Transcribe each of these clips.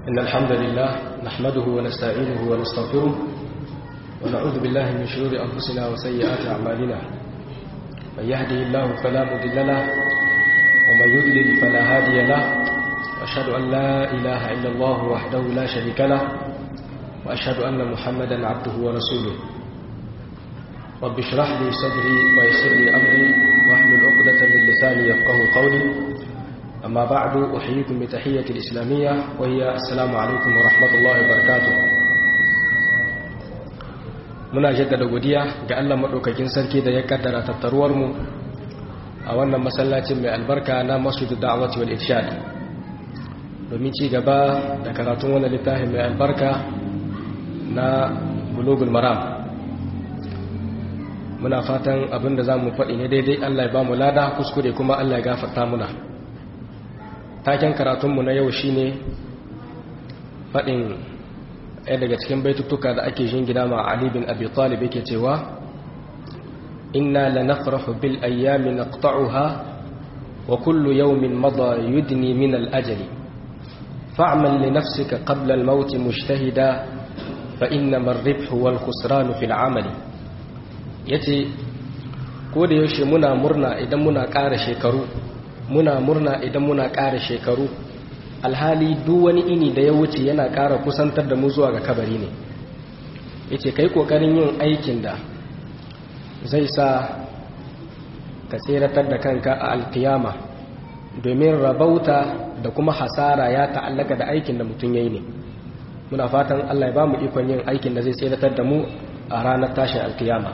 إن الحمد لله نحمده ونستعينه ونستغفره ونعوذ بالله من شرور أنفسنا وسيئات أعمالنا من يهده الله فلا مضل له ومن يضلل فلا هادي له وأشهد أن لا إله إلا الله وحده لا شريك له وأشهد أن محمدا عبده ورسوله رب اشرح لي صدري ويسر لي أمري واحلل عقدة من لساني يفقه قولي أما بعد أحييكم بتحية الإسلامية وهي السلام عليكم ورحمة الله وبركاته muna jaddada godiya ga Allah maɗaukakin sarki da ya kaddara tattaruwar mu a wannan masallacin mai albarka na masjidu da'awati wal irshad domin ci gaba da karatun wannan littafin mai albarka na bulugul maram muna fatan abinda za mu faɗi ne daidai Allah ya ba mu lada kuskure kuma Allah ya gafarta muna taken karatunmu na yau shine faɗin ɗaya daga cikin baitutuka da ake jingina ma Ali bin Abi Talib yake cewa inna lanafrahu bil ayyami naqta'uha wa kullu yawmin madha yudni min al ajali fa'mal li nafsika qabla al maut mujtahida fa innama ar-ribhu wal khusran fil 'amali yace ko da yaushe muna murna idan muna ƙara shekaru muna murna idan muna ƙara shekaru alhali duk wani ini da ya wuce yana ƙara kusantar da mu zuwa ga kabari ne yace kai kokarin yin aikin da zai sa ka tseratar da kanka a alkiyama domin rabauta da kuma hasara ya ta'allaka da aikin da mutum yayi ne muna fatan Allah ya ba mu ikon yin aikin da zai tseratar da mu a ranar tashin alkiyama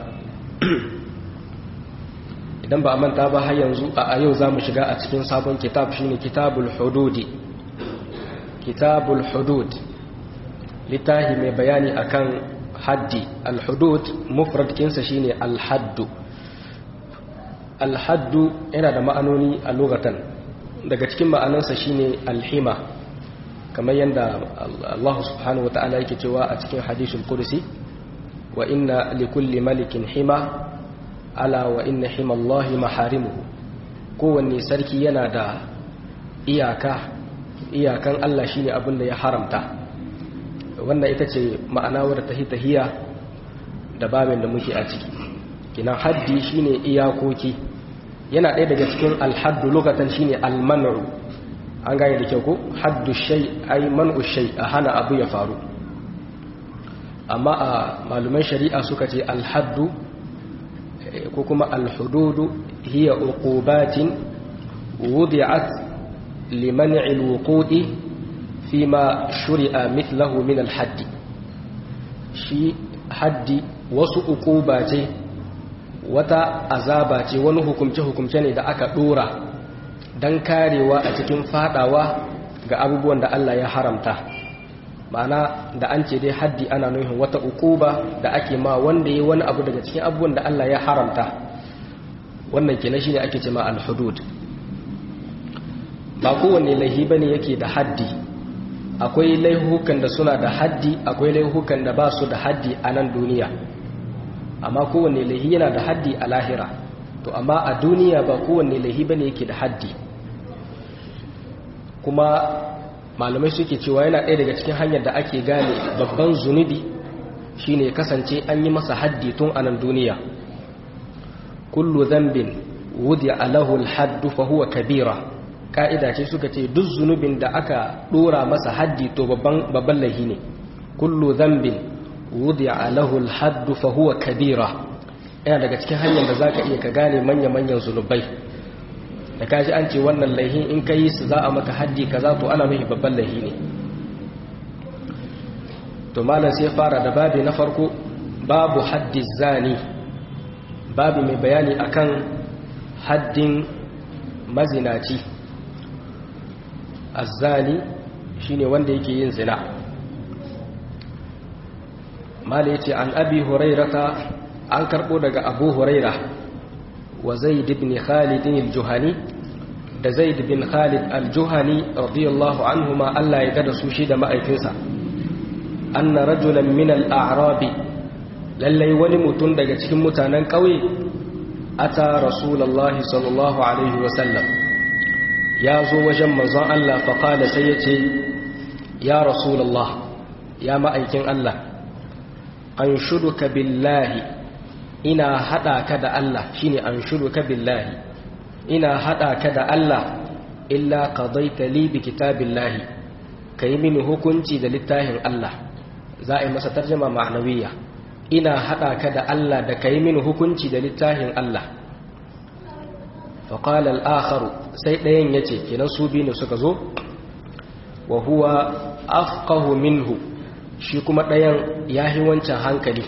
idan ba a manta ba har yanzu a yau za mu shiga a cikin sabon kitab shine kitabul hududi kitabul hudud littahi mai bayani akan haddi al-hudud mufrad kinsa shine al-haddu al-haddu yana da ma'anoni a lugatan daga cikin ma'anansa shine al-hima kamar yadda Allah subhanahu wata'ala yake cewa a cikin hadisul qudsi wa inna likulli malikin hima ala wa inna himallahi maharimuhu kowanne sarki yana da iyaka iyakan Allah shine abin da ya haramta wannan ita ce ma'ana wadda tahi tahiya da babin da muke a ciki kina haddi shine iyakoki yana ɗaya daga cikin alhaddu lokacin shine almanu an gane da kyau ko haddu shay ay man'u shay a hana abu ya faru amma a maluman shari'a suka ce alhaddu ko kuma alhududu hiya uqubatin wudi'at liman'i alwuqudi fima shuri'a mithlahu min alhaddi shi haddi wasu uquba ce wata azaba ce wani hukumce hukumce ne da aka dora dan karewa a cikin fadawa ga abubuwan da Allah ya haramta ma'ana da an ce dai haddi ana nufin wata ukuba da ake ma wanda ya wani abu daga cikin abubuwan da Allah ya haramta wannan kenan shine ake ce ma al-hudud ba kowanne laihi bane yake da haddi akwai laihukan da suna da haddi akwai laihukan da ba su da haddi a nan duniya amma kowanne laihi yana da haddi a lahira to amma a duniya ba kowanne laihi bane yake da haddi kuma malamai suke cewa yana ɗaya daga cikin hanyar da ake gane babban zunubi shine kasance an yi masa haddi tun a nan duniya kullu zambin wudi alahu alhaddu fa huwa kabira ka'ida ce suka ce duk zunubin da aka dora masa haddi to babban babban lahi ne kullu zambin wudi alahu alhaddu fa huwa kabira yana daga cikin hanyar da zaka iya ka gane manya manyan zunubai da kaji an ce wannan laihin in ka yi su za a maka haddi kaza to ana nufi babban laihi ne to malam sai fara da babi na farko babu haddi zani babu mai bayani akan haddin mazinaci azzani shine wanda yake yin zina malam yace an abi hurairata an karbo daga abu huraira wa zaid ibn khalid al-juhani da zaid bin khalid al-juhani radiyallahu anhuma Allah ya gada su shi da ma'aikinsa anna rajulan min al-a'rabi lallai wani mutum daga cikin mutanen ƙauye ata rasulullahi sallallahu alaihi wa sallam ya zo wajen manzon Allah fa qala sai yace ya rasulullah ya ma'aikin Allah an shuduka billahi ina hada ka da Allah shine an shuduka billahi ina hada ka da Allah illa qadaita li bi kitabillahi kai mini hukunci da littafin Allah za a yi masa tarjuma ma'nawiyya ina hada ka da Allah da kai mini hukunci da littafin Allah faqala al-akhar sai dayan yace kenan su biyu ne suka zo wa huwa afqahu minhu shi kuma ɗayan ya yi wancan hankali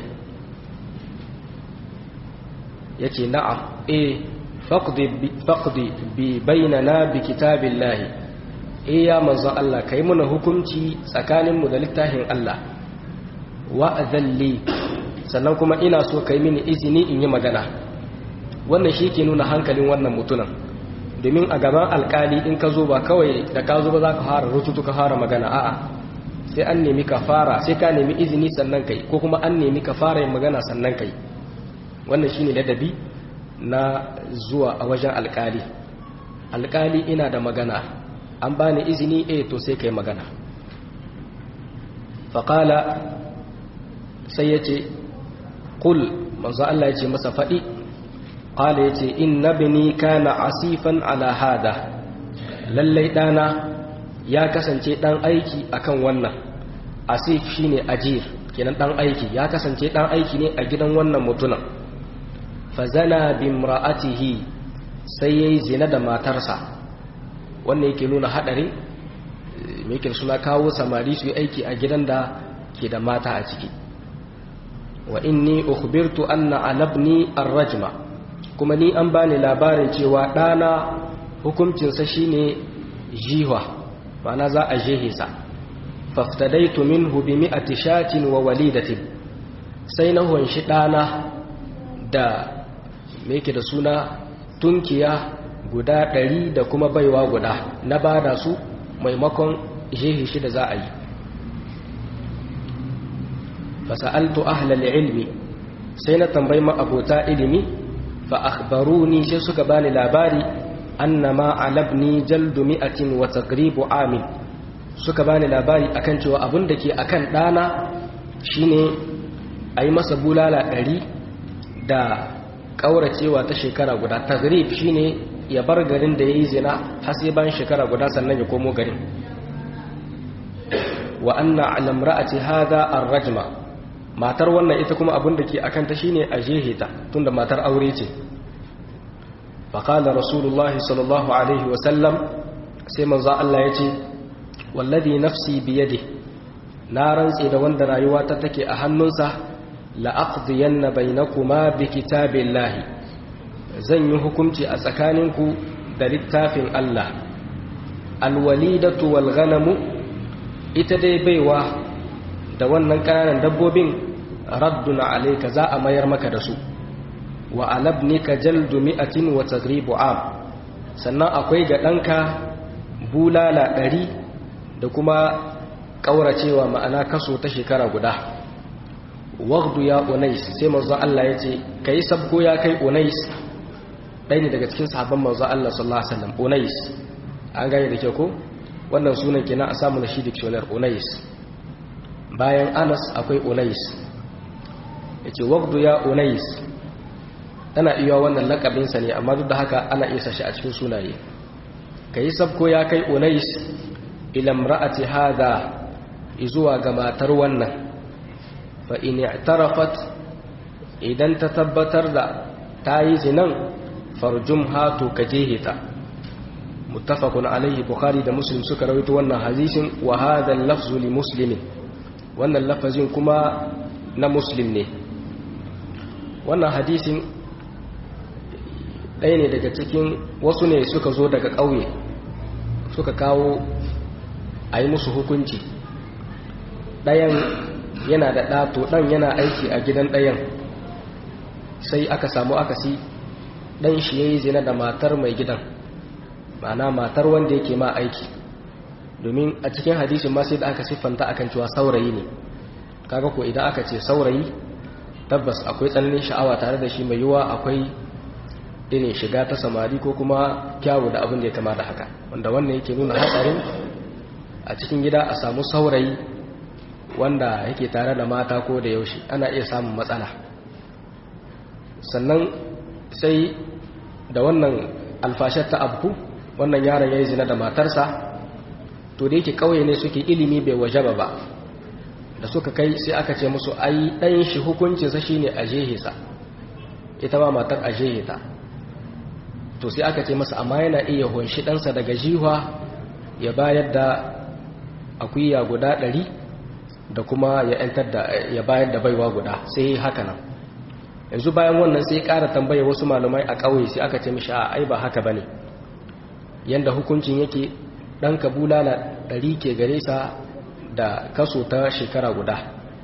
ya ce na'am e faƙdi bi bainana bi kitabin lahi e ya manzon Allah ka yi muna hukunci tsakaninmu da littafin Allah wa'azalli sannan kuma ina so ka yi mini izini in yi magana wannan shi ke nuna hankalin wannan mutunan domin a gaban alkali in ka zo ba kawai da ka zo ba za ka fara rututu ka fara magana a'a sai an nemi ka fara sai ka nemi izini sannan kai ko kuma an nemi ka fara yin magana sannan kai wannan shine ladabi na zuwa a wajen alkali alkali ina da magana an bani izini eh to sai kai magana faƙala sai ya ce ƙul manzo Allah ya ce masa faɗi ƙala ya ce inna bini kana asifan ala hada lallai ɗana ya kasance ɗan aiki akan wannan asif shine ajir kenan ɗan aiki ya kasance ɗan aiki ne a gidan wannan mutunan fazana bimra'atihi sai yayi zina da matarsa wannan yake nuna hadarin me suna kawo samari su yi aiki a gidan da ke da mata a ciki wa inni ukhbirtu anna alabni arrajma kuma ni an bani labarin cewa ɗana hukuncinsa shine jihwa ma'ana za a jehe sa faftadaitu minhu bi mi'ati shatin wa walidatin sai na hunshi ɗana da me yake da suna tunkiya guda ɗari da kuma baiwa guda na bada su maimakon jehe shi da za a yi fasa'altu ahlal ilmi sai na tambayi ma'abota ilimi fa akhbaruni sai suka bani labari annama alabni jaldu mi'atin wa taqribu amin suka bani labari akan cewa abin da ke akan dana shine a yi masa bulala ɗari da ƙauracewa ta shekara guda tagrib shine ya bar garin da ya yi zina har sai bayan shekara guda sannan ya komo garin wa anna alamra'ati hadha ar-rajma matar wannan ita kuma abin da ke akan ta shine a jehe ta tunda matar aure ce faqala rasulullah sallallahu alaihi wa sallam sai manzo Allah yace wallazi nafsi biyadi na rantse da wanda rayuwa ta take a hannunsa la aqdiyanna bainakuma bi kitabillahi zan yi hukunci a tsakaninku da littafin Allah alwalidatu wal ghanamu ita dai baiwa da wannan ƙananan dabbobin radduna alayka za a mayar maka da su wa alabnika jaldu mi'atin wa tagribu am sannan akwai ga ɗanka bulala ɗari da kuma ƙauracewa ma'ana kaso ta shekara guda wagdu ya unais sai manzo Allah ya ce kai sabko ya kai unais ɗaya ne daga cikin sahabban manzo Allah sallallahu alaihi wasallam unais an gane da ke ko wannan sunan kenan a samu na shi dictionary unais bayan anas akwai unais ya ce wagdu ya unais tana iya wannan lakabinsa ne amma duk da haka ana isa shi a cikin sunaye ka yi sabko ya kai unais ilam ra'ati hada izuwa ga matar wannan fa in i'tarafat idan ta tabbatar da ta yi zinan farjum hatu ka jehita muttafaqun alaihi bukhari da muslim suka rawaito wannan hadisin wa hadha al-lafzu li muslimin wannan lafazin kuma na muslim ne wannan hadisin ɗaya ne daga cikin wasu ne suka zo daga ƙauye suka kawo a yi musu hukunci ɗayan yana da ɗato ɗan yana aiki a gidan ɗayan sai aka samu akasi ɗan shi ya yi zina da matar mai gidan ma'ana matar wanda yake ma aiki domin a cikin hadisin ma sai da aka siffanta akan cewa saurayi ne kaga ko idan aka ce saurayi tabbas akwai tsananin sha'awa tare da shi mai yiwa akwai irin shiga ta samari ko kuma kyawu da abin da ya kama da haka wanda wannan yake nuna hatsarin a cikin gida a samu saurayi wanda yake tare da mata ko da yaushe ana iya samun matsala sannan sai da wannan alfashar ta abu wannan yaron ya yi zina da matarsa to da yake kauye ne suke ilimi bai wajaba ba da suka kai sai aka ce musu ai ɗan shi hukuncinsa shine a jehesa ita ma matar a jeheta to sai aka ce masa amma yana iya hunshi ɗansa daga jiwa ya bayar da akuya guda ɗari da kuma ya ‘yantar da ya bayar da baiwa guda sai haka nan yanzu bayan wannan sai ƙara tambaya wasu malumai a ƙauye sai aka ce mishi a ai ba haka ba ne yadda hukuncin yake ɗan kabula na ɗari ke gare sa da kaso ta shekara guda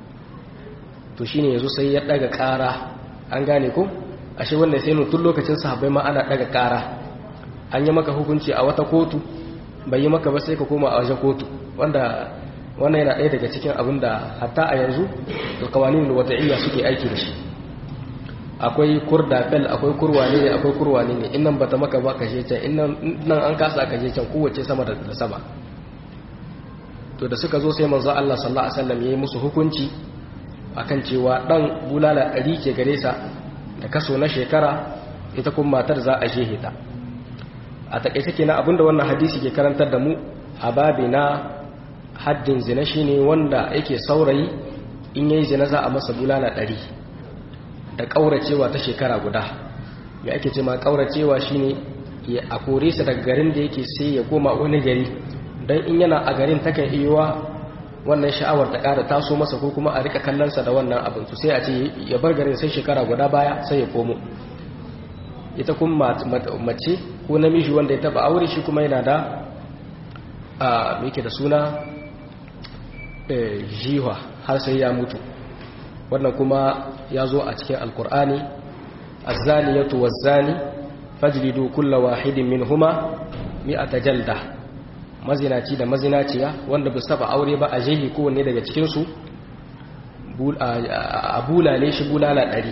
to shine yanzu sai ya ɗaga ƙara an gane ko ashe wannan sai tun lokacin sahabbai ma ana ɗaga ƙara an yi maka hukunci a wata kotu bai yi maka ba sai ka koma a wajen kotu wanda wannan yana ɗaya daga cikin abin da hatta a yanzu da kawanin da wata'iyya suke aiki da shi akwai kurdafel akwai kurwane ne akwai kurwane ne innan bata maka ba ka je can innan an kasa ka je can kowace sama da sama to da suka zo sai manzo Allah sallallahu alaihi wasallam yayi musu hukunci akan cewa dan bulala ɗari ke gare sa da kaso na shekara ita kuma matar za a shehe ta a takaice kenan abinda wannan hadisi ke karantar da mu a babina haddin zina shine wanda yake saurayi in yayi zina za a masa bulala ɗari da ƙauracewa ta shekara guda me ake ce ma ƙauracewa shine ya a kore sa daga garin da yake sai ya koma wani gari don in yana a garin takan iya wannan sha'awar ta ƙara taso masa ko kuma a rika kallonsa da wannan abin su sai a ce ya bar garin sai shekara guda baya sai ya komo ita kuma mace ko namiji wanda ya taba aure shi kuma yana da a yake da suna jiwa har sai ya mutu wannan kuma ya zo a cikin alkur'ani azzaniyatu wazzani fajlidu kulla wahidin minhuma mi'ata jalda mazinaci da mazinaciya wanda ba saba aure ba a jehi kowanne daga cikinsu a bulale shi bulala ɗari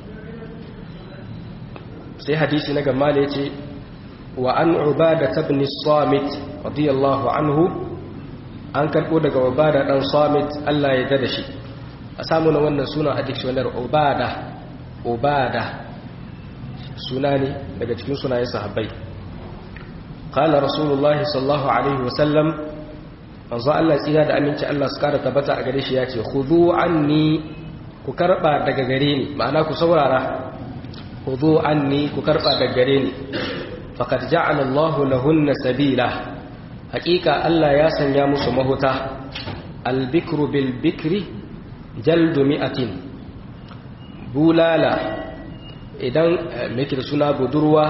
sai hadisi na gama da ya ce wa an ubada tabni samit radiyallahu anhu an karɓo daga ubada ɗan samit allah ya dada shi a samu na wannan suna a dictionary ubada ubada suna ne daga cikin sunayen sahabbai قال رسول الله صلى الله عليه وسلم manzo Allah tsira da aminci Allah su kara tabbata a gare shi ya ce khudhu anni ku karba daga gare ni ma'ana ku saurara khudhu anni ku karba daga gare ni faqad ja'ala Allahu lahunna sabila haqiqa Allah ya sanya musu mahuta al-bikru bil bikri jaldu mi'atin bulala idan me da suna budurwa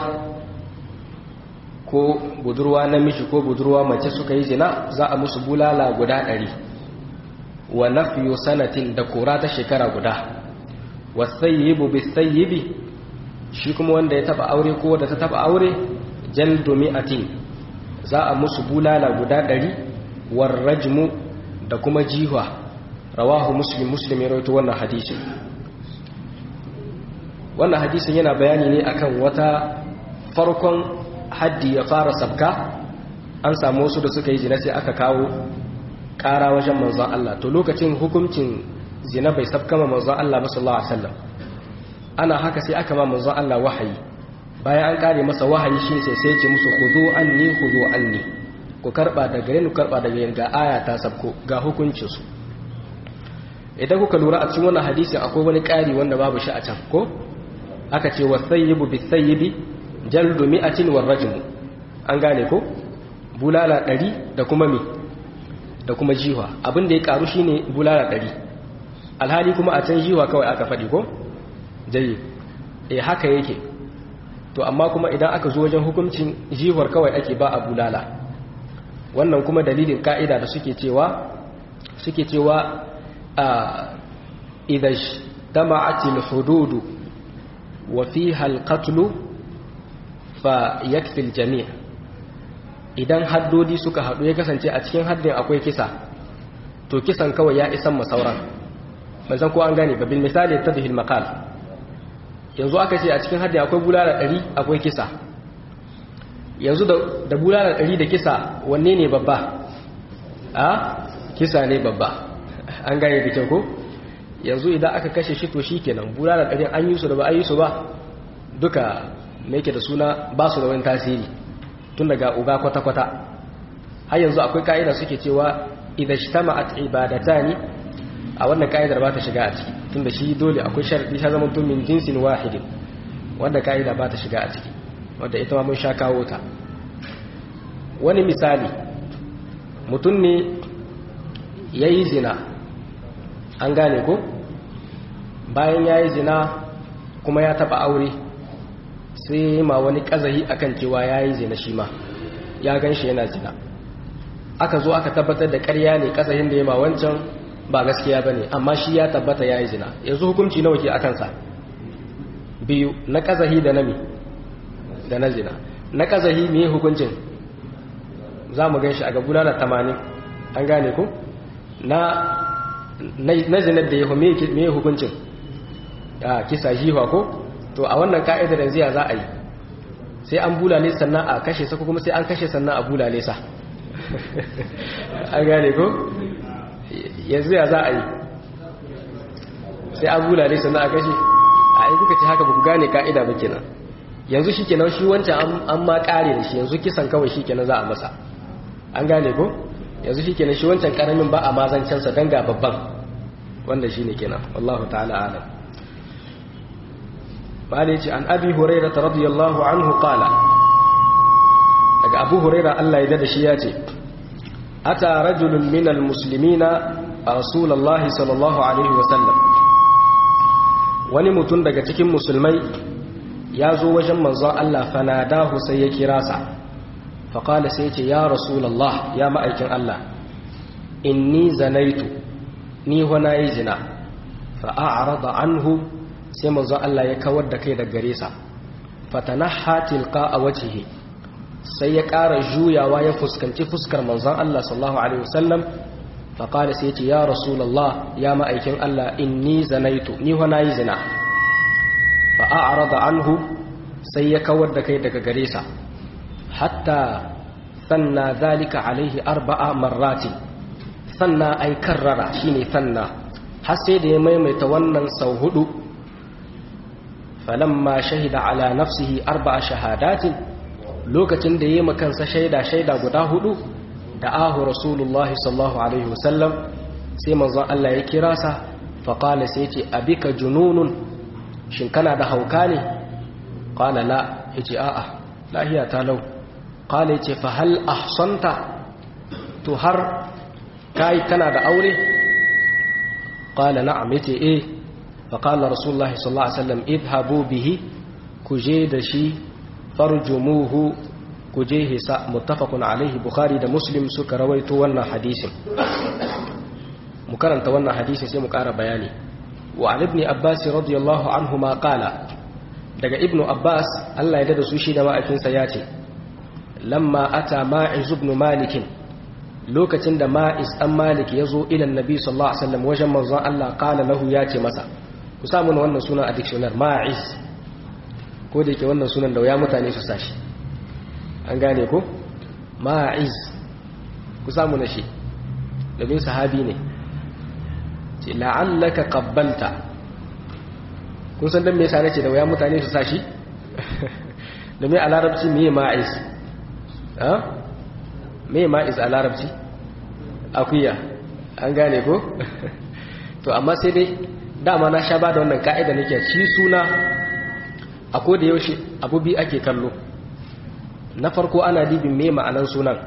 ko budurwa namiji ko budurwa mace suka yi zina za a musu bulala guda ɗari wa nafiyu sanatin da kora ta shekara guda wasayyibu bisayyibi shi kuma wanda ya taba aure ko wanda ta taba aure jaldu mi'atin za a musu bulala guda ɗari warrajmu da kuma jihwa rawahu muslim muslim ya rawaito wannan hadisin wannan hadisin yana bayani ne akan wata farkon haddi ya fara sabka an samu wasu da suka yi zina sai aka kawo ƙara wajen manzon Allah to lokacin hukuncin zina bai sabkama manzon Allah ba sallallahu alaihi wasallam ana haka sai aka ma manzon Allah wahayi bayan an kare masa wahayi shi sai sai ce musu khudu anni khudu anni ku karba da gare ni karba da gare ga aya ta sabko ga hukuncin su idan kuka lura a cikin wannan hadisi akwai wani ƙari wanda babu shi a can ko aka ce wasayyibu bisayyibi jaldu mi'atin warrajmu an gane ko bulala ɗari da kuma mi da kuma jiwa abin da ya karu shine bulala ɗari alhali kuma a can jiwa kawai aka faɗi ko jayi eh haka yake to amma kuma idan aka zo wajen hukuncin jiwar kawai ake ba a bulala wannan kuma dalilin ka'ida da suke cewa suke cewa a idan tama'atil hududu wa fiha al-qatlu fa yakfil jami' idan haddodi suka hadu ya kasance a cikin haddin akwai kisa to kisan kawai ya isan masauran ban san ko an gane babin misali tadhil maqal yanzu aka ce a cikin haddin akwai bulala 100 akwai kisa yanzu da bulala 100 da kisa wanne ne babba a kisa ne babba an gane da kyau ko yanzu idan aka kashe shi to shi kenan bula da ɗarin an yi su da ba a yi su ba duka mai ke da suna ba su da wani tasiri tun daga uga kwata-kwata har yanzu akwai ka'ida suke cewa idan shi tama a ibadata ne a wannan ka'idar ba ta shiga a ciki tun da shi dole akwai sharaɗi ta zama tun min jinsin wahidin wanda ka'ida ba ta shiga a ciki wadda ita ma mun sha kawo ta wani misali mutum ne ya yi zina an gane ko bayan ya yi zina kuma ya taba aure sai ma wani kazahi akan cewa ya yi zina shi ma ya gan shi yana zina aka zo aka tabbatar da karya ne kazahin da ya ma wancan ba gaskiya ba ne amma shi ya tabbata ya yi zina yanzu hukunci nawa ke akansa biyu na kazahi da nami da na zina na kazahi me hukuncin za mu gan shi a gabuna da tamanin an gane ku na na zinar da ya me hukuncin a kisa jiwa ko to a wannan ka'idar yanzu ya za a yi sai an bulale sannan a kashe sa kuma sai an kashe sannan a bulale sa an gane ko yanzu ya za a yi sai an bulale sannan a kashe a yi kuka ce haka ba ku gane ka'ida ba kenan yanzu shi kenan shi wancan an ma kare da shi yanzu kisan kawai shi kenan za a masa an gane ko yanzu shi kenan shi wancan karamin ba a mazancansa don ga babban wanda shi ne kenan wallahu ta'ala alam ba da ce an abi huraira ta radiyallahu anhu kala daga abu huraira allah ya da shi ya ce ata rajulun minal muslimina a rasulallahi sallallahu alaihi wasallam wani mutum daga cikin musulmai ya zo wajen manzon allah fanadahu sai ya kira sa faƙala sai ce ya rasulallah ya ma'aikin Allah inni zanaitu ni wana yi zina fa'a'arada anhu sai manzon Allah ya kawar da kai da gare sa fatanaha tilqa a wajihi sai ya ƙara juyawa ya fuskanci fuskar manzon Allah sallallahu alaihi wasallam faƙala sai ce ya rasulallah ya ma'aikin Allah inni zanaitu ni wana yi zina fa'a'arada anhu sai ya kawar da kai daga gare sa hatta sanna zalika alaihi arba'a marrati sanna ay karrara shine sanna har sai da ya maimaita wannan sau hudu falamma shahida ala nafsihi arba'a shahadatin lokacin da yayi makansa shaida shaida guda hudu da ahu rasulullahi sallallahu alaihi wasallam sai manzon Allah ya kira sa fa qala sai ce abika jununun shin kana da hauka ne qala la yace a'a lahiya ta lau kala ce fa hal ahsanta to har kai kana da aure kala na'am yace eh fa qala rasulullah sallallahu alaihi wasallam idhabu bihi kuje da shi farjumuhu kuje hisa muttafaqun alaihi bukhari da muslim suka rawaito wannan hadisin mu karanta wannan hadisin sai mu ƙara bayani wa an ibn abbas radiyallahu anhu ma qala daga ibnu abbas Allah ya dada su shi da ma'aikinsa ya ce lamma ata ma'iz ibn malik lokacin da ma'iz dan malik ya zo ila annabi sallallahu alaihi wasallam wajen manzon Allah qala lahu ya ce masa ku samu wannan sunan a dictionary ma'iz ko da yake wannan sunan da ya mutane su sashi an gane ko ma'iz ku samu na shi domin sahabi ne ce la'allaka qabbalta kun san dan me yasa nace da waya mutane su sashi domin a larabci me ma'iz ha me ma'iz a larabci akuya an gane ko to amma sai dai dama na sha ba da wannan ka'ida nake shi suna a ko da yaushe abu bi ake kallo na farko ana dibin me ma'anan sunan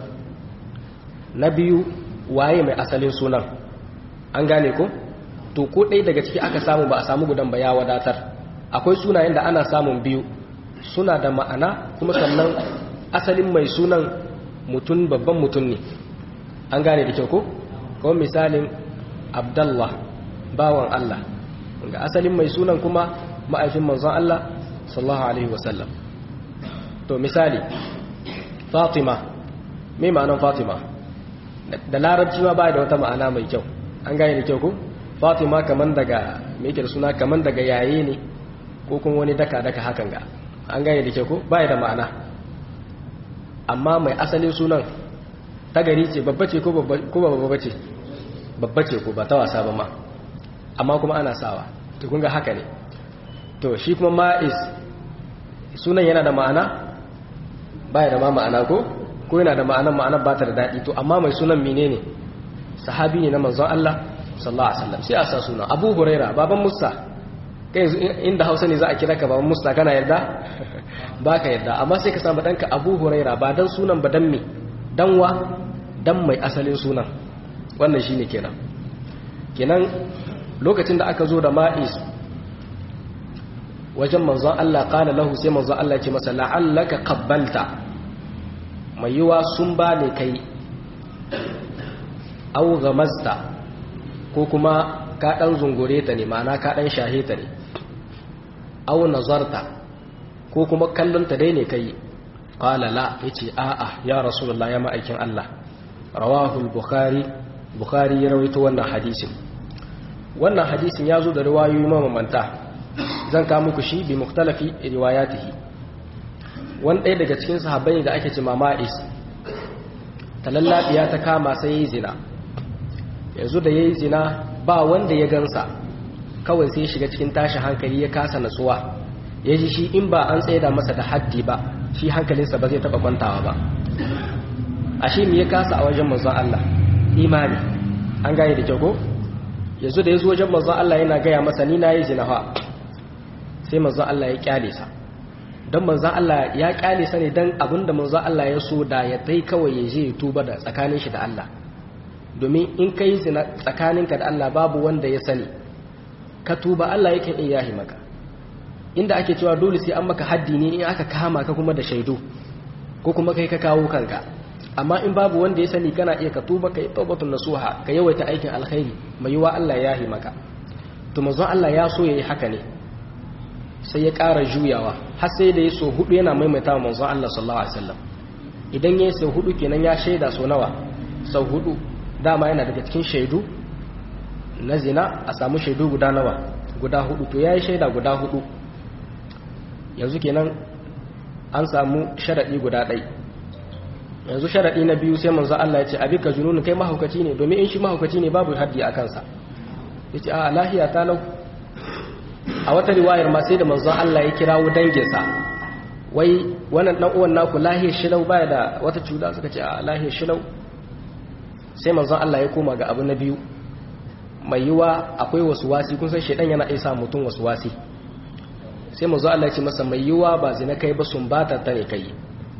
na biyu waye mai asalin sunan an gane ko to ko ɗaya daga ciki aka samu ba a samu gudan ba ya wadatar akwai sunayen da ana samun biyu suna da ma'ana kuma sannan asalin mai sunan mutum babban mutum ne an gane da kyau ko kawai misalin abdallah bawan allah ga asalin mai sunan kuma ma'aifin manzon allah sallallahu alaihi wasallam to misali fatima mai ma'anan fatima da larabci ma ba da wata ma'ana mai kyau an gane da kyau ko fatima kaman daga mai da suna kaman daga yaye ne ko kuma wani daka-daka hakan ga an gane da kyau ko ba da ma'ana amma mai asalin sunan ta gari ce babba ce ko ba babba ce babba ce ko ba ta wasa ba ma amma kuma ana sawa to kun ga haka ne to shi kuma ma'is sunan yana da ma'ana baya da ma ma'ana ko ko yana da ma'anan ma'anar ba ta da daɗi to amma mai sunan menene sahabi ne na manzon Allah sallallahu alaihi wasallam sai a sa sunan Abu Huraira baban Musa kai inda Hausa ne za a kira ka baban Musa kana yarda baka yarda amma sai ka samu danka Abu Huraira ba dan sunan ba dan me dan wa dan mai asalin sunan wannan shine kenan kenan lokacin da aka zo da ma'is wajen manzon Allah qala lahu sai manzon Allah ya ce masa la'allaka qabbalta mai yiwa sun ba ne kai au gamazta ko kuma ka ɗan zungure ta ne ma'ana ka ɗan shahe ta ne au nazarta ko kuma kallonta dai ne kai ƙalala ya ce a'a ya rasulullah ya ma'aikin Allah rawahul bukhari bukhari ya rawaito wannan hadisin wannan hadisin ya zo da riwayoyi mamamanta zan kawo muku shi bi muktalafi riwayatihi wani ɗaya daga cikin sahabbai da ake ce mama'is ta lallabiya ta kama sai ya yi zina yanzu da ya yi zina ba wanda ya gansa kawai sai shiga cikin tashi hankali ya kasa natsuwa ya ji shi in ba an tsaida masa da haddi ba shi hankalinsa ba zai taɓa kwantawa ba a shi ya kasa a wajen manzon Allah imani an gane da kyau ko yanzu da ya zo wajen manzon Allah yana gaya masa ni na yi zina fa sai manzon Allah ya kyale sa don manzan Allah ya kyale sa ne don abinda manzan Allah ya so da ya tai kawai ya je ya tuba da tsakanin shi da Allah domin in ka yi zina tsakaninka da Allah babu wanda ya sani ka tuba Allah yakan iya yahi maka inda ake cewa dole sai an maka haddi ne in aka kama ka kuma da shaidu ko kuma kai ka kawo kanka amma in babu wanda ya sani kana iya ka tuba ka yi taubatun nasuha ka yawaita aikin alkhairi mai yiwa Allah ya yahi maka to manzon Allah ya so yayi haka ne sai ya ƙara juyawa har sai da ya so hudu yana maimaita wa manzon Allah sallallahu alaihi wasallam idan ya sau hudu kenan ya shaida so nawa sau hudu dama yana daga cikin shaidu na zina a samu shaidu guda nawa guda hudu to yayi shaida guda hudu yanzu kenan an samu sharadi guda ɗai yanzu sharadi na biyu sai manzon Allah ya ce abika jununu kai mahaukaci ne domin in shi mahaukaci ne babu haddi a kansa yace a lahiya ta lau a wata riwayar ma sai da manzon Allah ya kirawo danginsa wai wannan dan uwan naku lahiyar shilau baya da wata cuta suka ce a lahiyar shilau sai manzon Allah ya koma ga abu na biyu mai yiwa akwai wasu wasi kun san shedan yana isa mutum wasu wasi sai manzon Allah ya ce masa mai yiwa ba zina kai ba sun bata ta ne kai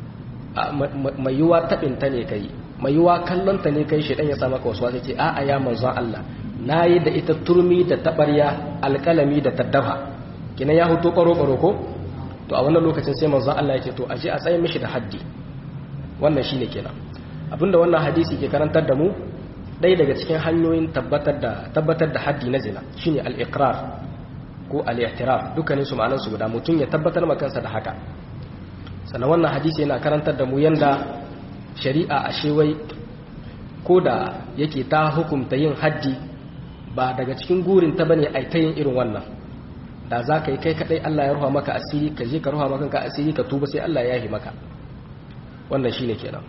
mai yiwa tabin ta ne kai mai yiwa kallon ta ne kai shedan ya sa maka wasu wasi ce a'a ya manzon Allah na yi da ita turmi da taɓarya alƙalami da taddafa kina ya hutu ƙwaro-ƙwaro ko to a wannan lokacin sai manzon Allah ya ce to aje a tsaye mishi da haddi wannan shine kenan abinda wannan hadisi ke karantar da mu ɗaya daga cikin hanyoyin tabbatar da tabbatar da haddi na zina shine al-iqrar ko al-i'tiraf dukkanin su ma'anar su guda mutum ya tabbatar ma kansa da haka sannan wannan hadisi yana karantar da mu yanda shari'a a shewai ko da yake ta hukumta yin haddi ba daga cikin gurin ta bane ai ta yin irin wannan da za ka yi kai kadai Allah ya ruha maka asiri ka je ka ruha maka ka asiri ka tuba sai Allah ya yi maka wannan shine kenan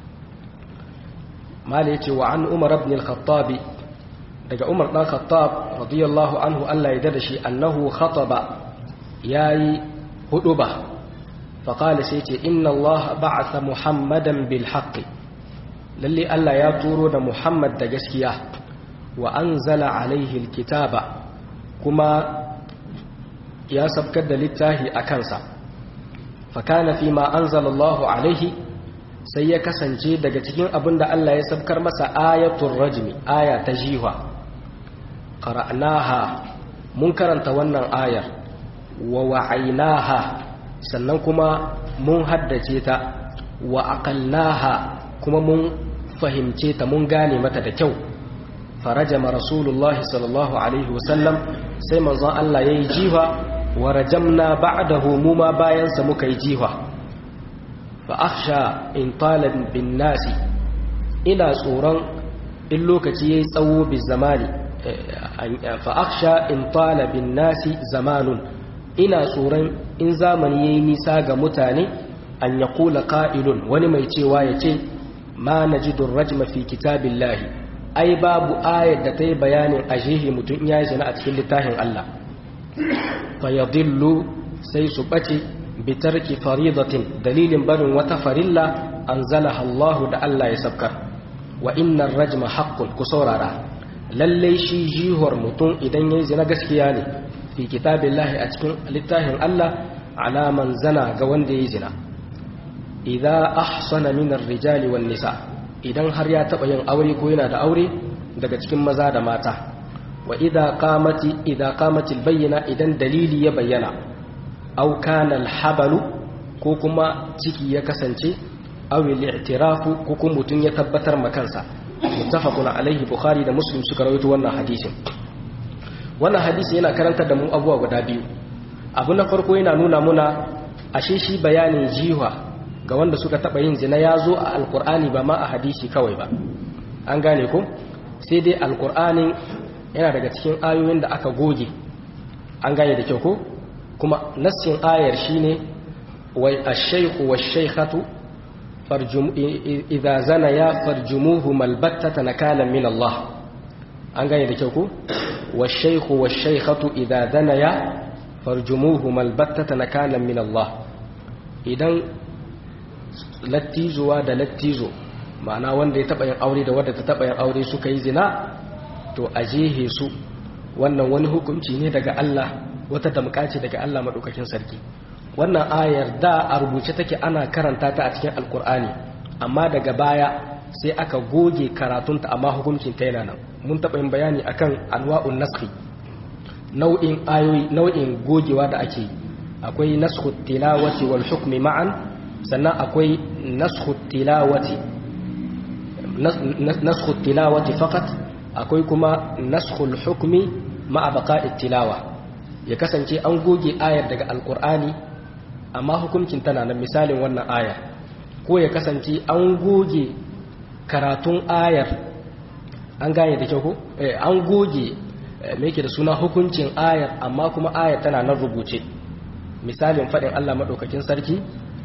mala yace wa an umar ibn al-khattab daga umar dan khattab radiyallahu anhu Allah ya dada shi annahu khataba yayi huduba fa qala sai yace inna Allah ba'atha muhammadan bil haqq lalle Allah ya turo da muhammad da gaskiya wa anzala alaihi alkitaba kuma ya sabkar da littafi a kansa fakana fi ma anzala Allah alaihi sai ya kasance daga cikin abin da Allah ya sabkar masa ayatul rajmi aya ta jiwa qara'naha mun karanta wannan ayar wa wa'aynaha sannan kuma mun haddace ta wa aqalnaha kuma mun fahimce ta mun gane mata da kyau farajama rasulullahi sallallahu alaihi wasallam sai manzon Allah yayi jiwa wa rajamna ba'dahu mu ma bayan sa muka yi jiwa fa akhsha in talab bin nasi ina tsoron in lokaci yayi tsawo bi zamani fa akhsha in talab bin nasi zamanun ina tsoron in zamani yayi nisa ga mutane an yaqula qa'ilun wani mai cewa yace ma najidu rajma fi kitabillahi ai babu ayat da ta yi bayanin ajihi mutum ya yi zina a cikin littafin Allah fayadillu sai su ɓace bitarki faridatin dalilin barin wata farilla anzalaha Allah da Allah ya sabkar wa innar rajma haqqun ku saurara lalle shi jihor mutum idan yayi zina gaskiya ne fi kitabillahi a cikin littafin Allah alaman zana ga wanda yayi zina idza ahsana min ar-rijali wan nisa idan har ya taba yin aure ko yana da aure daga cikin maza da mata wa idza qamati idza qamatil bayyina idan dalili ya bayyana aw kana al-habalu ko kuma ciki ya kasance aw al-i'tirafu ko kuma mutun ya tabbatar ma kansa muttafaqun alaihi bukhari da muslim suka rawaito wannan hadisin wannan hadisi yana karantar da mu abubuwa guda biyu abu na farko yana nuna muna ashe shi bayanin jiwa ga wanda suka taba yin zina ya zo a alkur'ani ba ma a hadisi kawai ba an gane ko sai dai alkur'anin yana daga cikin ayoyin da aka goge an gane da kyau ko kuma nassin ayar shine wai ash-shaykhu wash-shaykhatu farjum idza zana ya farjumuhu malbattata nakalan min Allah an gane da kyau ko wash-shaykhu wash-shaykhatu idza zana ya farjumuhu malbattata nakalan min Allah idan lattizuwa da lattizo ma'ana wanda ya taba yin aure da wanda ta taba yin aure suka yi zina to a jehe su wannan wani hukunci ne daga Allah wata damƙa ce daga Allah madaukakin sarki wannan ayar da a rubuce take ana karanta ta a cikin alkur'ani amma daga baya sai aka goge karatunta amma hukuncin ta yana nan mun taɓa yin bayani akan anwa'un naskhi nau'in ayoyi nau'in gogewa da ake akwai naskhu tilawati wal hukmi ma'an sannan akwai naskhu tilawati naskhu tilawati faqat akwai kuma naskhul hukmi ma'a baqa'i tilawa ya kasance an goge ayar daga alkur'ani amma hukuncin tana nan misalin wannan ayar ko ya kasance an goge karatun ayar an gane da kyau ko an goge me yake da suna hukuncin ayar amma kuma ayar tana nan rubuce misalin faɗin Allah maɗaukakin sarki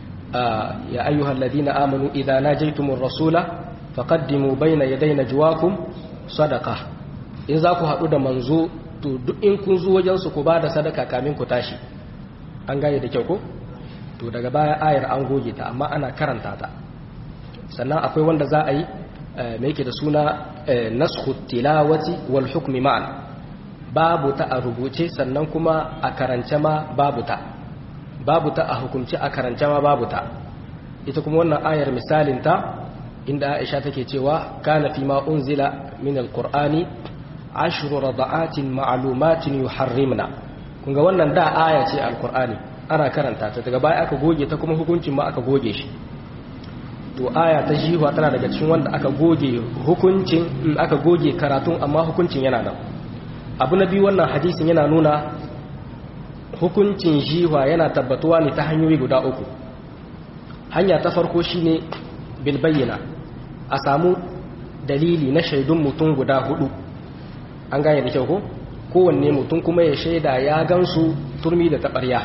ya ayyuhal ladina amanu idza najaytumur rasula faqaddimu bayna yaday najwakum sadaqa in za ku haɗu da manzo to duk in kun zo wajen su ku bada sadaka kamin ku tashi an gane da kyau ko to daga baya ayar an goge ta amma ana karanta ta sannan akwai wanda za a yi mai yake da suna naskhu tilawati wal hukmi ma'an babu ta a rubuce sannan kuma a karance ma babu ta babu ta a hukumce a karance ma babu ta ita kuma wannan ayar misalin ta inda Aisha take cewa kana fi ma unzila min alqur'ani ashru rada'atin ma'lumatin yuharrimna kun ga wannan da aya ce alqur'ani ana karanta ta daga baya aka goge ta kuma hukuncin ma aka goge shi to aya ta jiwa tana daga cikin wanda aka goge hukuncin aka goge karatun amma hukuncin yana nan abu na biyu wannan hadisin yana nuna hukuncin jiwa yana tabbatuwa ne ta hanyoyi guda uku hanya ta farko shine bil bayyana a samu dalili na shaidun mutum guda hudu an gane da kyau ko kowanne mutum kuma ya shaida ya gansu turmi da taɓarya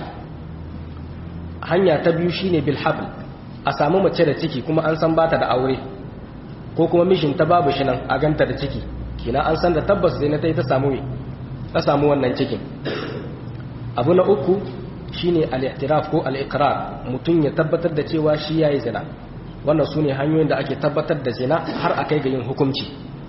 hanya ta biyu shine bil habl a samu mace da ciki kuma an san bata da aure ko kuma mishinta babu shi nan a ganta da ciki kina an san da tabbas zai na ta yi ta samu ta samu wannan cikin abu na uku shine al-i'tiraf ko al-iqrar mutum ya tabbatar da cewa shi yayi zina wannan sune hanyoyin da ake tabbatar da zina har akai ga yin hukunci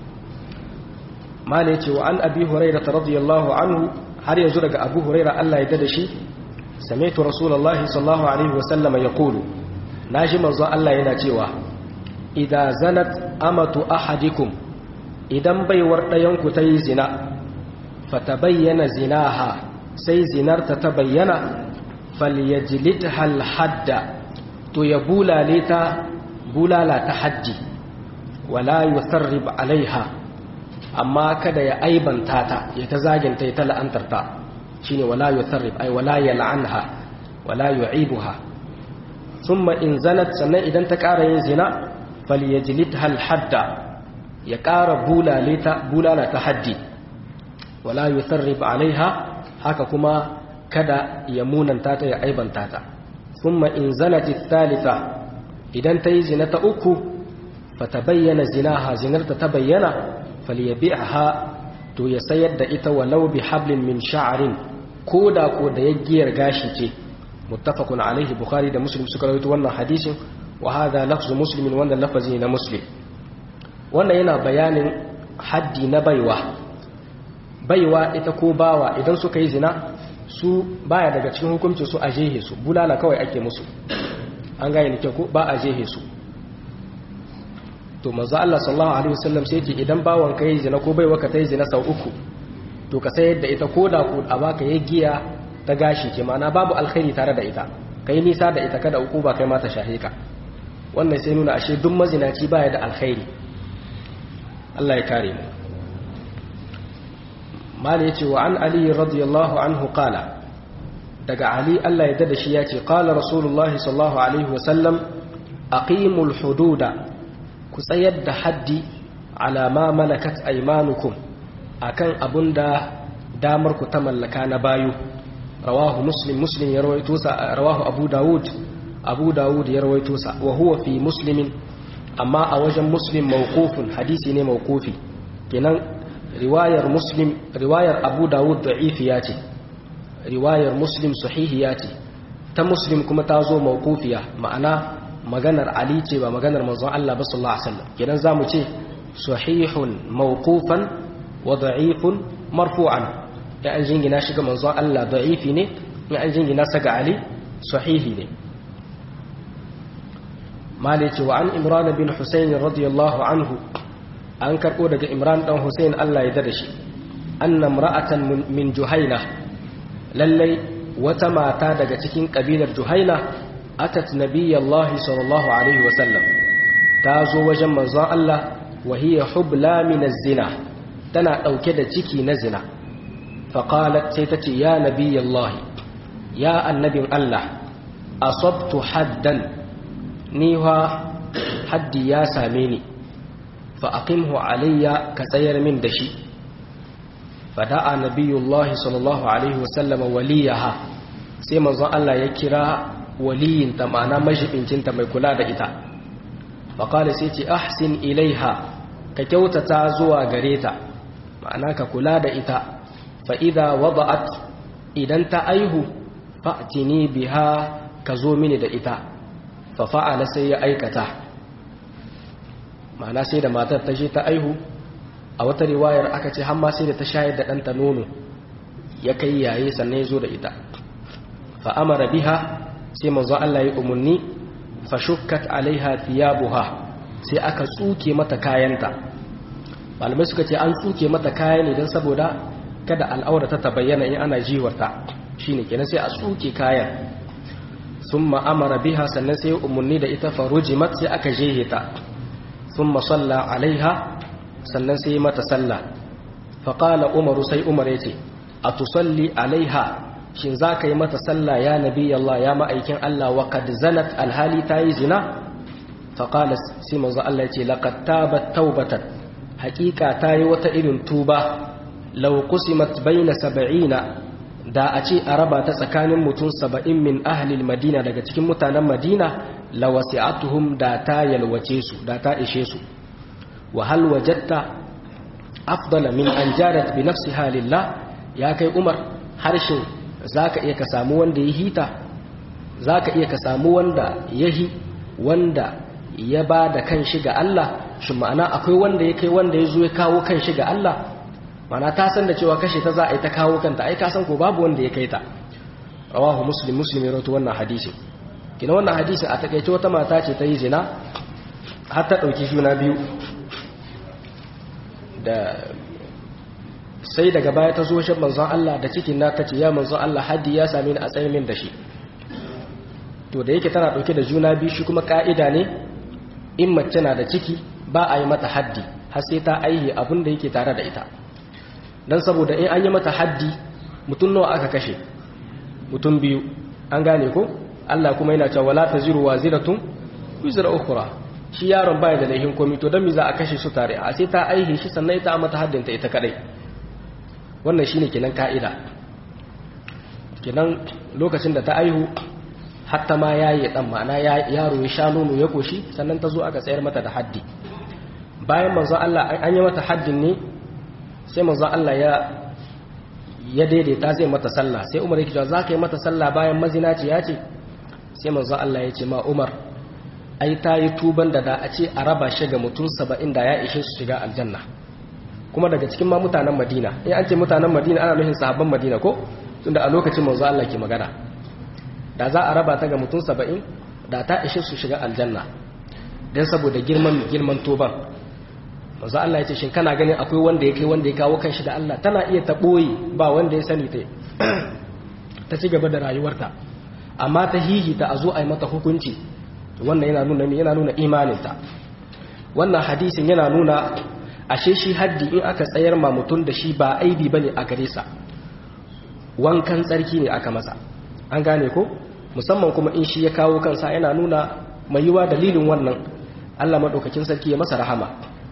mala yace wa an abi hurairah radiyallahu anhu har yanzu daga abu hurairah Allah ya dada shi sami'tu rasulullahi sallallahu alaihi wasallam yaqulu naji manzo Allah yana cewa idza zanat amatu ahadikum idan baiwar dayan ku tayi zina fatabayyana zinaha sai zinarta ta bayyana falyajlidha alhadda to ya bulale ta bulala ta haddi wala yusarrib alaiha amma kada ya aibanta ta ya ta zaginta ya ta la'antarta shine wala yusarrib ay wala yal'anha wala yu'ibuha thumma in zanat sannan idan ta ƙara yin zina falyajlidha alhadda ya ƙara bulale ta bulala ta haddi wala yusarrib alaiha haka kuma kada ya munanta ta ya aibanta ta thumma in zanat thalitha idan ta yi zina ta uku fatabayyana zinaha zinarta ta bayyana falyabi'ha to ya sayar da ita walau bi hablin min sha'rin koda ko da yaggiyar gashi ce muttafaqun alaihi bukhari da muslim suka rawaito wannan hadisin wa hadha lafzu muslimin wannan lafazi na muslim wannan yana bayanin haddi na baiwa baiwa ita ko bawa idan suka yi zina su baya daga cikin hukuncin su a jehe su bulala kawai ake musu an gane ne ko ba a jehe su to manzo Allah sallallahu alaihi wasallam sai ce idan bawon ka yi zina ko baiwa ka ta yi zina sau uku to ka sayar da ita koda ko a baka giya ta gashi ce ma'ana babu alkhairi tare da ita kai nisa da ita kada uku ba kai ma ta shahe ka wannan sai nuna ashe duk mazinaci baya da alkhairi Allah ya kare mu mala yace wa an ali radiyallahu anhu qala daga ali Allah ya dada shi yace qala rasulullahi sallallahu alaihi wasallam aqimul hududa ku tsayar da haddi ala ma malakat aymanukum akan abunda damar ku ta mallaka na bayu rawahu muslim muslim ya rawaito sa rawahu abu daud abu daud ya rawaito sa wa huwa fi muslimin amma a wajen muslim mawqufun hadisi ne mawqufi kenan riwayar muslim riwayar abu daud da'ifiya ce riwayar muslim sahihiya ce ta muslim kuma ta zo mawqufiya ma'ana maganar ali ce ba maganar manzon Allah ba sallallahu alaihi wasallam kenan zamu ce sahihun mawqufan wa da'ifun marfu'an ya an jingina shi ga manzon Allah da'ifi ne ya an jingina sa ga ali sahihi ne malice wa an imran bin husayn radiyallahu anhu an karbo daga imran dan husayn Allah ya dada shi anna imra'atan min juhaina lallai wata mata daga cikin kabilar juhaina atat nabiyallahi sallallahu alaihi wasallam ta zo wajen manzon Allah wa hiya hubla min az-zina tana dauke da ciki na zina faqalat sai tace ya nabiyallahi ya annabin Allah asabtu haddan ni wa haddi ya same ni fa aqimhu alayya ka tsayar min da shi fada'a nabiyullahi sallallahu alaihi wasallam waliyaha sai manzon Allah ya kira waliyinta ma'ana majibincinta mai kula da ita faƙali sai ce ahsin ilaiha ka kyautata zuwa gare ta ma'ana ka kula da ita fa'ida wada'at idan ta aihu fa'tini biha ka zo mini da ita fa fa'ala sai ya aikata ma'ana sai da matar ta je ta aihu a wata riwayar aka ce hamma sai da ta shayar da ɗanta nono ya kai yaye sannan ya zo da ita fa'amara biha sai manzo Allah ya umarni fa shukkat alaiha thiyabuha sai aka tsuke mata kayanta malamai suka ce an tsuke mata kaya ne don saboda kada al'aura ta bayyana in ana jiwarta shine kenan sai a tsuke kayan thumma amara biha sannan sai umarni da ita farujimat sai aka jehe ta thumma salla alaiha sannan sai mata sallah fa qala umaru sai umar yace atusalli alaiha shin za ka yi mata sallah ya nabi Allah ya ma'aikin Allah wa kad zanat alhali ta yi zina faƙalas sai manzo Allah ya ce laqad tabat taubatan haƙiƙa ta yi wata irin tuba law qusimat baina sab'ina da a ce a raba ta tsakanin mutum saba'in min ahli madina daga cikin mutanen madina la wasi'atuhum da ta yalwace su da ta ishe su wa hal wajadta afdala min an jarat bi nafsiha lillah ya kai umar harshen za ka iya ka samu wanda ya hita za ka iya ka samu wanda ya hi wanda ya ba da kan shi ga Allah shi ma'ana akwai wanda ya kai wanda ya zo ya kawo kan shi ga Allah ma'ana ta san da cewa kashe ta za a yi ta kawo kanta ai ka san ko babu wanda ya kai ta rawahu muslim muslim ya rawaito wannan hadisi kina wannan hadisi a takaice wata mata ce ta yi zina har ta dauki juna biyu da sai daga baya ta zo shi manzon Allah da cikin na tace ya manzon Allah haddi ya same ni a tsayin min da shi to da yake tana dauke da juna biyu shi kuma ka'ida ne in mace na da ciki ba a yi mata haddi har sai ta aihe abin da yake tare da ita dan saboda in an yi mata haddi mutum nawa aka kashe mutum biyu an gane ko Allah kuma yana cewa wala taziru waziratun wizra ukhra shi yaron baya da laihin komai to dan me za a kashe su tare a sai ta aihe shi sannan ita a mata haddinta ita kadai wannan shine kenan ka'ida kenan lokacin da ta aihu hatta ma yayi dan ma'ana yaro ya sha nono ya koshi sannan ta zo aka tsayar mata da haddi bayan manzon Allah an yi mata haddin ne sai manzon Allah ya ya daidaita zai mata sallah sai Umar yake cewa zaka yi mata sallah bayan mazinaci ya ce sai manzon Allah ya ce ma Umar ai ta yi tuban da da a ce a raba shi ga mutum 70 da ya ishe su shiga aljanna kuma daga cikin ma mutanen Madina in an ce mutanen Madina ana nufin sahabban Madina ko tunda a lokacin manzon Allah ke magana da za a raba ta ga mutum 70 da ta ishe su shiga aljanna dan saboda girman girman tuban manzo Allah ya ce shin kana ganin akwai wanda ya kai wanda ya kawo kanshi da Allah tana iya ta boye ba wanda ya sani ta ta ci gaba da rayuwarta amma ta hihi ta azo ai mata hukunci wannan yana nuna yana nuna imaninta wannan hadisin yana nuna ashe shi haddi in aka tsayar ma mutum da shi ba aibi bane a gare sa wankan tsarki ne aka masa an gane ko musamman kuma in shi ya kawo kansa yana nuna mai yiwa dalilin wannan Allah madaukakin sarki ya masa rahama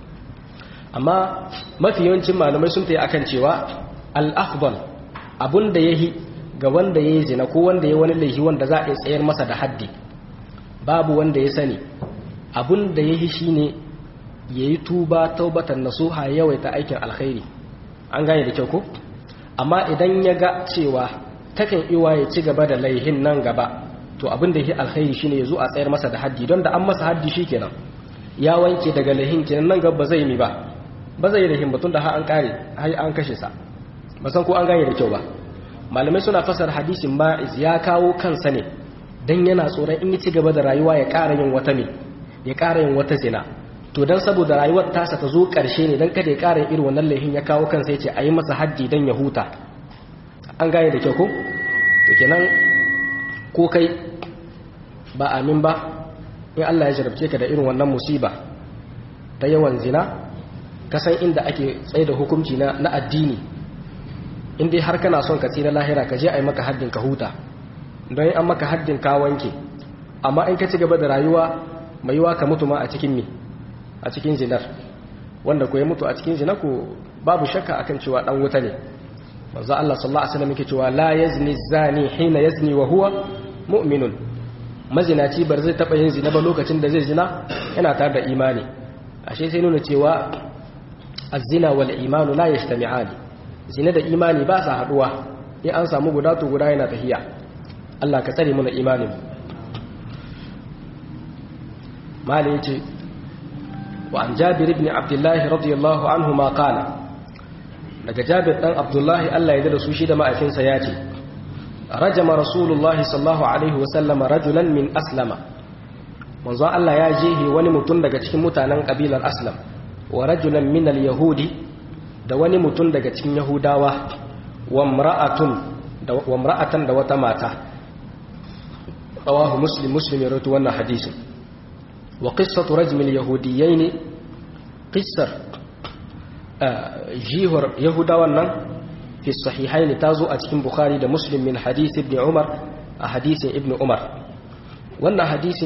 amma mafi yawancin malamai sun ta yi akan cewa al'afbal abun da ya yi ga wanda ya yi zina ko wanda ya wani laifi wanda za a yi tsayar masa da haddi babu wanda ya sani abun da ya yi shi ne ya yi tuba taubatan nasuha yawaita aikin alkhairi an gane da kyau ko amma idan ya ga cewa takan iwa ya ci gaba da laihin nan gaba to abin da ya yi alkhairi shine ya zo a tsayar masa da haddi don da an masa haddi shi kenan ya wanke daga laihin kenan nan gaba zai mi ba ba zai da himbatun da har an kare har an kashe sa ba san ko an gane da kyau ba malamai suna fasar hadisin ma'iz ya kawo kansa ne dan yana tsoron in ya ci gaba da rayuwa ya ƙara yin wata ne ya ƙara yin wata zina to dan saboda rayuwar tasa ta zo ƙarshe ne dan kada ya ƙara yin irin wannan laifin ya kawo kansa ya ce a yi masa haddi dan ya huta an gane da kyau ko to kenan ko kai ba amin ba in Allah ya jarabce ka da irin wannan musiba ta yawan zina kasan inda ake tsaye da hukunci na, na addini in dai har kana son ka tsira lahira ka je a yi maka haddin ka huta don an maka haddin ka wanke amma in ka ci gaba da rayuwa mai yiwa ka mutu ma a cikin mi a cikin zinar wanda ko ya mutu a cikin zina ko babu shakka akan cewa dan wuta ne manzo Allah sallallahu alaihi wasallam yake cewa la yazni zani hina yazni wa huwa mu'minun mazinaci bar zai taba yin zina ba lokacin da zai zina yana tare da imani ashe sai nuna cewa azina wal imanu la yajtami'ani zina da imani ba sa haduwa in an samu guda to guda yana tahiya Allah ka tsare mu na imanin mali yace wa an jabir ibn abdullah radiyallahu anhu ma qala daga jabir dan abdullahi Allah ya da su shi da ma'aikinsa ya ce rajama rasulullahi sallallahu alaihi wa sallama rajulan min aslama manzo Allah ya jehe wani mutum daga cikin mutanen kabilar aslam wa rajulan min al-yahudi da wani mutum daga cikin yahudawa wa imra'atun da wa imra'atan da wata mata rawahu muslim muslim ya rawaito wannan hadisin wa qissatu rajmil yahudiyyin qissar jihar yahudawan nan fi sahihain tazo a cikin bukhari da muslim min hadith ibn umar a hadisin ibn umar wannan hadisin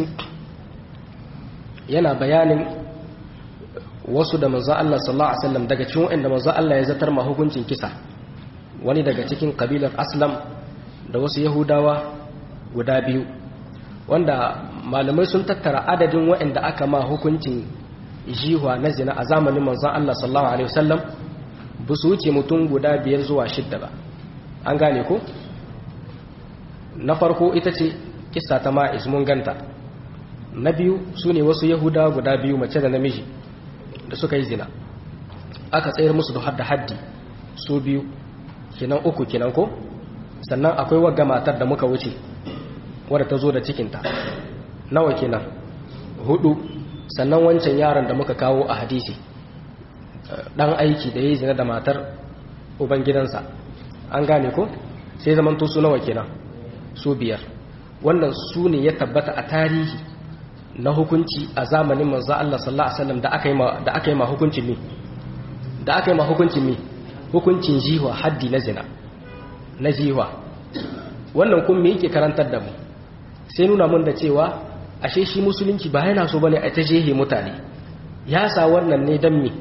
yana bayanin wasu da manzo Allah sallallahu alaihi wasallam daga cikin wanda manzo Allah ya zatar ma hukuncin kisa wani daga cikin kabilar aslam da wasu yahudawa guda biyu wanda malamai sun tattara adadin waɗanda aka ma hukuncin jihuwa na zina a zamanin manzon Allah sallallahu alaihi wasallam ba su wuce mutum guda biyar zuwa shidda ba an gane ko na farko ita ce kissa ta ma'iz mun ganta na biyu su ne wasu yahudawa guda biyu mace da namiji da suka yi zina aka tsayar musu da hadda haddi su biyu kinan uku kinan ko sannan akwai wagga matar da muka wuce wadda ta zo da cikinta nawa kenan hudu sannan wancan yaron da muka kawo a hadisi dan aiki da ya yi zina da matar ubangidansa an gane ko sai zamanto su nawa kenan su biyar wannan su ne ya tabbata a tarihi na hukunci a zamanin manzo Allah sallallahu alaihi wasallam da aka yi ma da aka yi ma hukuncin mi da aka yi ma hukuncin mi hukuncin jiwa haddi na zina na jiwa wannan kun me yake karantar da mu sai nuna mun da cewa ashe shi musulunci ba yana so bane a ta jehe mutane ya sa wannan ne dan mi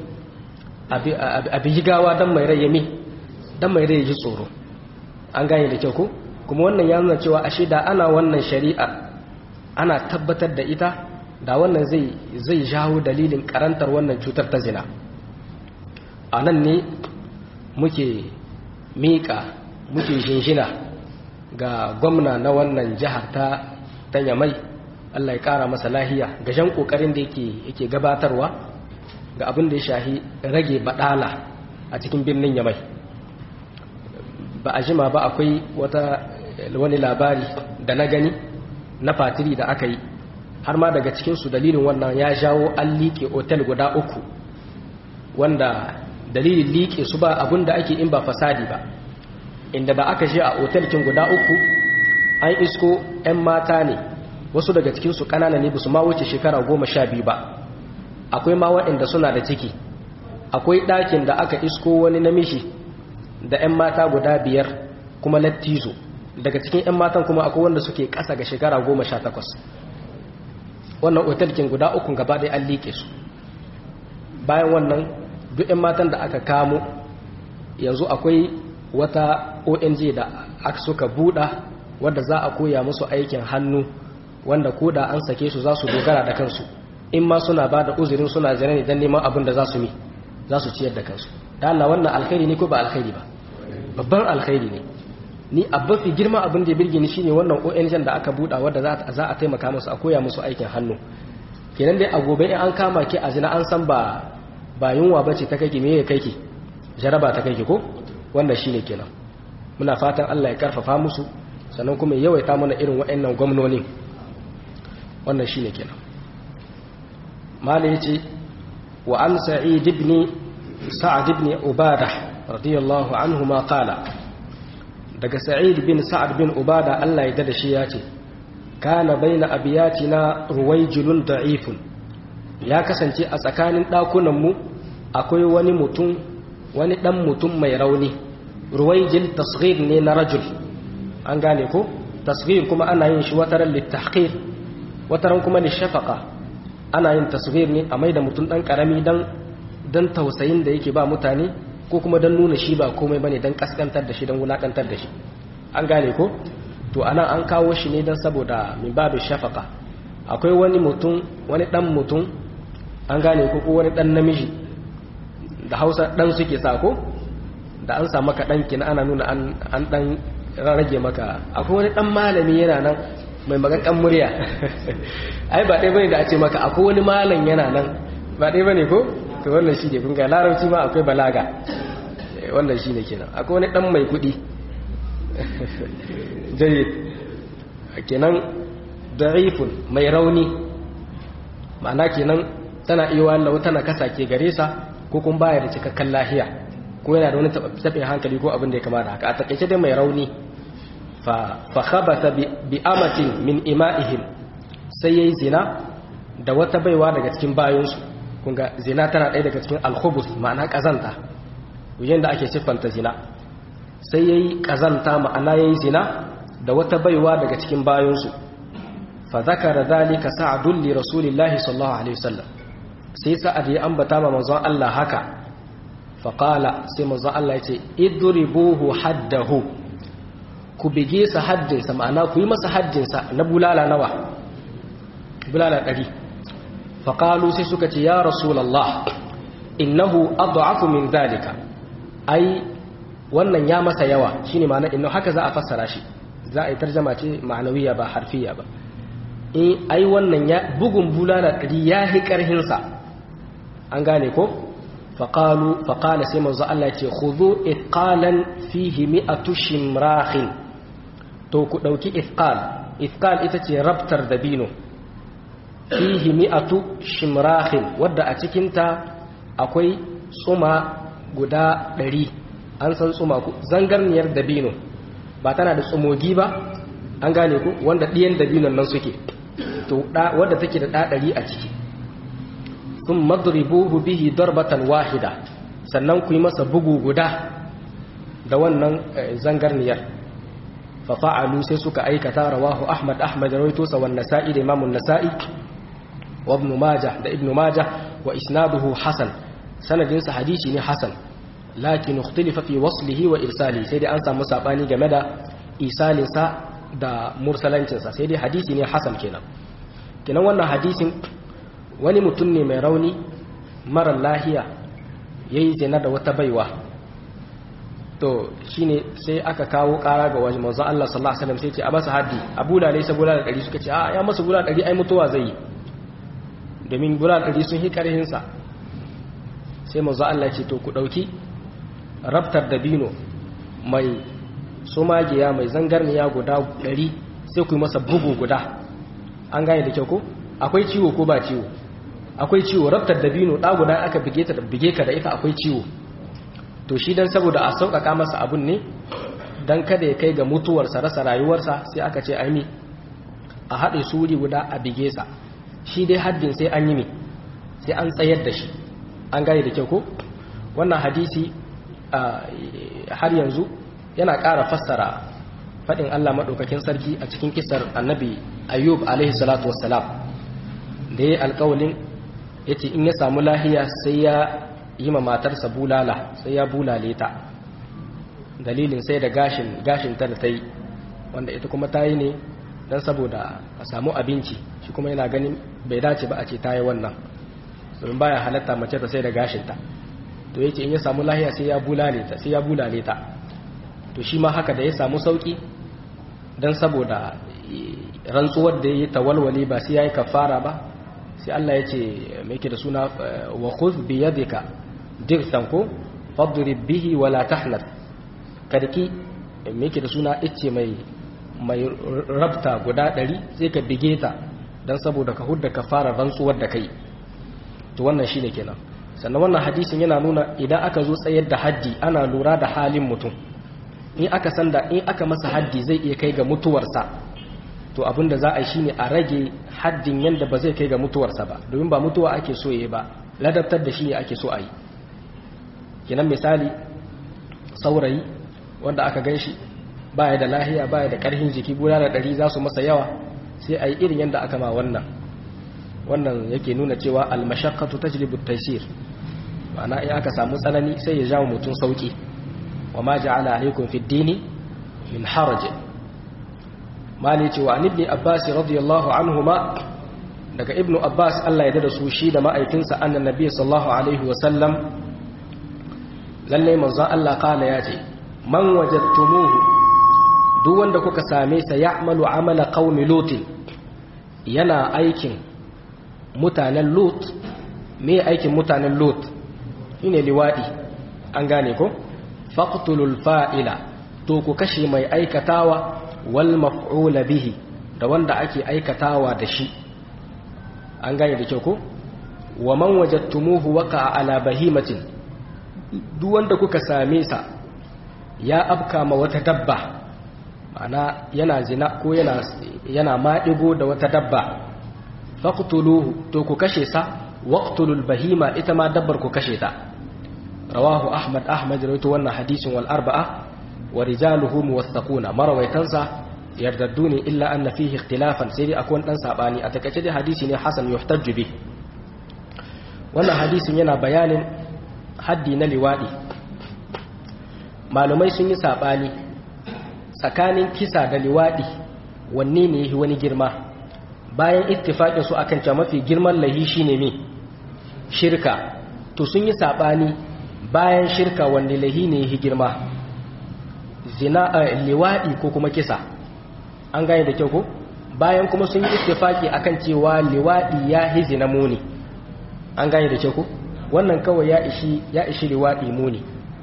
abi gawa dan mai rai mi dan mai rai ji tsoro an gane da kyau ko kuma wannan ya nuna cewa ashe da ana wannan shari'a ana tabbatar da ita da wannan zai zai jawo dalilin karantar wannan cutar ta zina a nan ne muke miƙa muke jinjina ga gwamna na wannan jihar ta ta yamai Allah ya ƙara masa lahiya ga jan ƙoƙarin da yake gabatarwa ga abin da ya shahi rage baɗala a cikin birnin yamai ba a jima ba akwai wata wani labari da na gani na fatiri da aka yi har ma daga cikinsu dalilin wannan ya jawo an liƙe otel guda uku wanda dalilin liƙe su ba abin da ake in ba fasadi ba inda da aka je a otelkin guda uku an isko 'yan mata ne wasu daga cikinsu ƙanana ne ba su ma wuce shekara goma sha biyu ba akwai ma waɗanda suna da ciki akwai ɗakin da aka isko wani namiji da 'yan mata guda biyar kuma lattizo daga cikin 'yan matan kuma akwai wanda suke ƙasa ga shekara goma sha takwas wannan otelkin guda ukun gaba ɗaya an liƙe su bayan wannan duk 'yan matan da aka kamo yanzu akwai wata ong da aka suka buɗa wadda za a koya musu aikin hannu wanda ko da an sake su za su dogara da kansu in ma suna ba da uzurin suna zane ne don neman abin da za su mi za su ciyar da kansu da Allah wannan alkhairi ne ko ba alkhairi ba babban alkhairi ne ni abin fi girma abin da ya birge ni shine wannan ONG da aka buɗa wadda za a taimaka musu a koya musu aikin hannu kenan dai a gobe in an kama ki a zina an san ba ba yunwa bace ta kai ki me ya kai ki jaraba ta kai ki ko wannan shine kenan muna fatan Allah ya karfafa musu sannan kuma ya yawaita mana irin waɗannan gwamnoni wannan shine kenan malai yace wa an sa'id ibn sa'ad ibn ubadah radiyallahu anhu ma qala daga sa'id bin sa'ad bin ubada Allah ya dada shi yace kana baina abiyatina ruwaijulun da'ifun ya kasance a tsakanin dakunan mu akwai wani mutum wani dan mutum mai rauni ruwaijil tasghir ne na rajul an gane ko tasghir kuma ana yin shi wataran litahqir wataran kuma lishafaqa ana yin tasghir ne a maida mutum dan karami dan dan tausayin da yake ba mutane ko kuma dan nuna shi ba komai bane dan kaskantar da shi dan wulakantar da shi an gane ko to anan an kawo shi ne dan saboda min babu shafaqa akwai wani mutum wani dan mutum an gane ko ko wani dan namiji da Hausa dan suke sa ko da an sa maka dan kina ana nuna an an dan rage maka akwai wani dan malami yana nan mai magakan murya ai ba dai bane da a ce maka akwai wani malam yana nan ba dai bane ko to wannan shi ne kun ga larabci ma akwai balaga wannan shi ne kenan akwai wani dan mai kudi jayyid kenan da'ifun mai rauni ma'ana kenan tana iya wallahu tana kasa ke gare sa ko kun baya da cikakken lahiya ko yana da wani taɓin hankali ko abin da ya kama da haka a takaice dai mai rauni fa khabata bi amatin min ima'ihim sai yayi zina da wata baiwa daga cikin bayonsu kunga zina tana ɗaya daga cikin alkhubus ma'ana ƙazanta wujen da ake siffanta zina sai ya yi ƙazanta ma'ana ya yi zina da wata baiwa daga cikin bayansu fa zakara zalika sa'adun li rasulillahi sallallahu alaihi wasallam sai sa'ad ya ambata ma manzon Allah haka fa qala sai manzon Allah ya ce idribuhu haddahu ku bige sa haddinsa ma'ana ku yi masa haddinsa na bulala nawa bulala ɗari faƙalu sai suka ce ya rasulallah innahu adhafu min zalika ai wannan ya masa yawa shine ma'ana innahu haka za a fassara shi za a yi tarjama ce ma'anawiya ba harfiya ba in ai wannan ya bugun bulala ɗari ya hi ƙarhinsa an gane ko faƙalu faƙala sai manzo Allah ce khudhu iqalan fihi mi'atu shimrahin to ku ɗauki ifqal ifqal ita ce rabtar dabino fihi mi'atu shimrahin wadda a cikinta akwai tsuma guda ɗari an san tsuma ku zangarniyar dabino ba tana da tsumogi ba an gane ku wanda ɗiyan dabinon nan suke to wadda take da ɗaɗari a ciki sun madribuhu bihi darbatan wahida sannan ku yi masa bugu guda da wannan zangarniyar fafa'alu sai suka aikata rawahu ahmad ahmad rawaito sa wan nasa'i da imamun nasa'i wa ibn majah da ibn majah wa isnaduhu hasan sanadin sa hadisi ne hasan lakin ikhtalafa fi waslihi wa irsali sai dai an samu sabani game da isalinsa da mursalancinsa sai dai hadisi ne hasan kenan kenan wannan hadisin wani mutum ne mai rauni mara lahiya ya yi zina da wata baiwa to shine sai aka kawo kara ga wajen manzo Allah sallallahu alaihi wasallam sai ce a masa haddi a bulale sai bulale ɗari suka ce a ya masa bulale ɗari ai mutuwa zai yi domin bulale ɗari sun hi karhin sa sai manzo Allah ce to ku dauki rabtar dabino mai sumagiya mai zangarniya guda ɗari sai ku yi masa bugu guda an gane da kyau ko akwai ciwo ko ba ciwo akwai ciwo rabtar dabino ɗa guda aka bige ta bige ka da ita akwai ciwo to shi dan saboda a sauƙaƙa masa abun ne dan kada ya kai ga mutuwarsa rasa rayuwarsa sai aka ce aimi a haɗe suri guda a bige sa shi dai haddin sai an yi ne sai an tsayar da shi an gane da kyau ko wannan hadisi har yanzu yana ƙara fassara faɗin Allah maɗaukakin sarki a cikin kisar annabi ayyub alaihi salatu wassalam da ya yi alƙawalin ya ce in ya samu lahiya sai ya yi ma matarsa bulala sai ya bulale ta dalilin sai da gashin gashin ta da ta yi wanda ita kuma ta yi ne don saboda a samu abinci shi kuma yana ganin bai dace ba a ce ta yi wannan domin baya halatta mace ta sai da gashinta to yake in ya samu lahiya sai ya bulale ta sai ya bulale ta to shi ma haka da ya samu sauki don saboda rantsuwar da ya yi tawalwale ba sai ya yi kafara ba sai Allah ya ce mai ke da suna wa khudh bi yadika dirsan ko fadrib bihi wala tahnat karki mai ke da suna icce mai mai rabta guda ɗari sai ka bige ta don saboda ka hudda ka fara rantsuwar da kai to wannan shine kenan sannan wannan hadisin yana nuna idan aka zo tsayar da haddi ana lura da halin mutum in aka san da in aka masa haddi zai iya kai ga mutuwarsa to abin da za a yi shine a rage haddin yadda ba zai kai ga mutuwarsa ba domin ba mutuwa ake so yi ba ladabtar da shi ne ake so a yi kenan misali saurayi wanda aka gan shi baya da lahiya baya da karhin jiki guda da ɗari za su masa yawa sai a yi irin yadda aka ma wannan wannan yake nuna cewa almashaqqatu tajlibu at-taysir ma'ana in aka samu tsanani sai ya jawo mutum sauki wa ma ja'ala alaykum fi ad-dini min haraj mali cewa an ibn abbas radiyallahu anhuma daga ibnu abbas Allah ya dada su shi da ma'aikinsa annan nabi sallallahu alaihi wa sallam lalle manzo Allah kala ya ce man wajadtumuhu duk wanda kuka same sa ya'malu amala qaumi lut yana aikin mutanen lut me aikin mutanen lut shine liwadi an gane ko faqtulul fa'ila to ku kashe mai aikatawa wal maf'ula bihi da wanda ake aikatawa da shi an gane da kyau ko wa man wajadtumuhu waqa'a ala bahimatin duk wanda kuka same sa ya afka ma wata dabba ma'ana yana zina ko yana yana maɗigo da wata dabba faqtuluhu to ku kashe sa waqtulul bahima ita ma dabbar ku kashe ta rawahu ahmad ahmad rawaito wannan hadisin wal arba'a wa rijaluhu muwaththaquna marawaitansa yardaddu ne illa anna fihi ikhtilafan sai dai akwai dan sabani a takaice dai hadisi ne hasan yuhtajju bi wannan hadisin yana bayanin haddi na liwadi malumai sun yi sabani tsakanin kisa da liwadi wanne ne yafi wani girma bayan ittifaqin su akan cewa mafi girman lahi shine me shirka to sun yi sabani bayan shirka wanne lahi ne yafi girma zina liwadi ko kuma kisa an gane da kyau ko bayan kuma sun yi ittifaki akan cewa liwadi ya hizi na muni an gane da kyau ko wannan kawai ya ishi ya ishi liwadi muni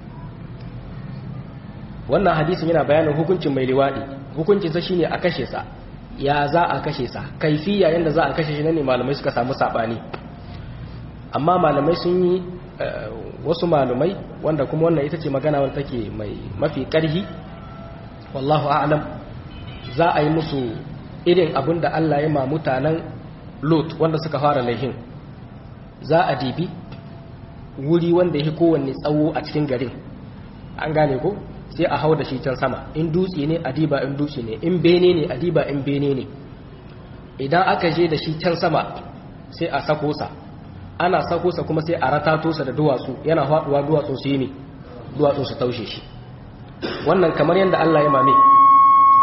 wannan hadisin yana bayanin hukuncin mai liwadi hukuncin sa shine a kashe sa ya za a kashe sa kaifiya yanda za a kashe shi ne malamai suka samu sabani amma malamai sun yi wasu malamai wanda kuma wannan ita ce magana wanda take mai mafi karhi wallahu a'lam za a yi musu irin abin da Allah ya ma mutanen Lot wanda suka fara laihin za a dibi wuri wanda ya kowanne tsawo a cikin garin an gane ko sai a hau da shi can sama in dutse ne a diba in dutse ne in bene ne a diba in bene ne idan aka je da shi can sama sai a sako sa ana sako sa kuma sai a ratato sa da duwatsu yana faduwa duwatsu su yi ne duwatsu su taushe shi wannan kamar yadda Allah ya mame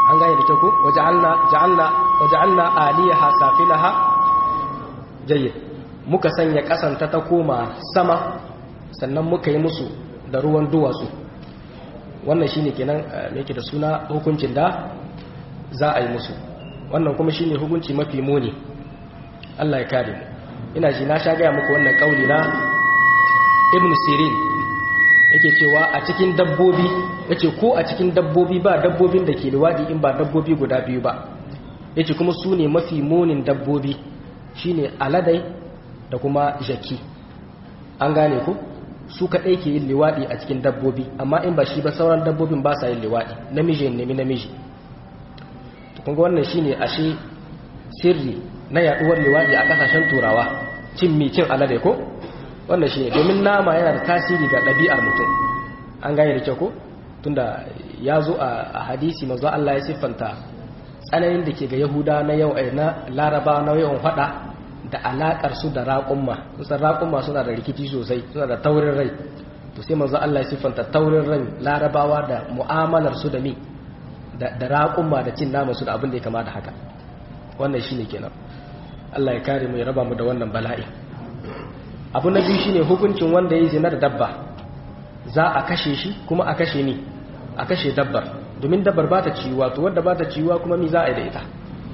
an gane da ko waja'alna ja'alna waja'alna aliyaha safilaha jayyid muka sanya kasanta ta koma sama sannan muka yi musu da ruwan duwatsu wannan shine kenan me yake da suna hukuncin da za a yi musu wannan kuma shine hukunci mafi muni Allah ya kare mu ina ji na sha gaya muku wannan kauli na Ibn Sirin yake cewa a cikin dabbobi yace ko a cikin dabbobi ba dabbobin da ke liwadi in ba dabbobi guda biyu ba yace kuma su ne mafi munin dabbobi shine aladai da kuma jaki an gane ku su kaɗai ke yin liwaɗi a cikin dabbobi amma in ba shi ba sauran dabbobin ba sa yin liwaɗi namiji ya nemi namiji kunga wannan shine ashe sirri na yaɗuwar liwaɗi a ƙasashen turawa cin mi cin alade ko wannan shine domin nama yana da tasiri ga ɗabi'ar mutum an gane da kyau ko tunda ya zo a hadisi manzo Allah ya siffanta tsananin da ke ga yahuda na yau na laraba na yawan faɗa da alakar su da raƙumma kusan raƙumma suna da rikici sosai suna da taurin rai to sai manzo Allah ya siffanta taurin rai larabawa da mu'amalar su da mi da raƙumma da cin nama su da abin da ya kama da haka wannan shine kenan Allah ya kare mu ya raba mu da wannan bala'i abu na biyu shine hukuncin wanda ya zina da dabba za a kashe shi kuma a kashe ni a kashe dabbar domin dabbar ba ta ciwa to wanda ba ta ciwa kuma mi za a yi da ita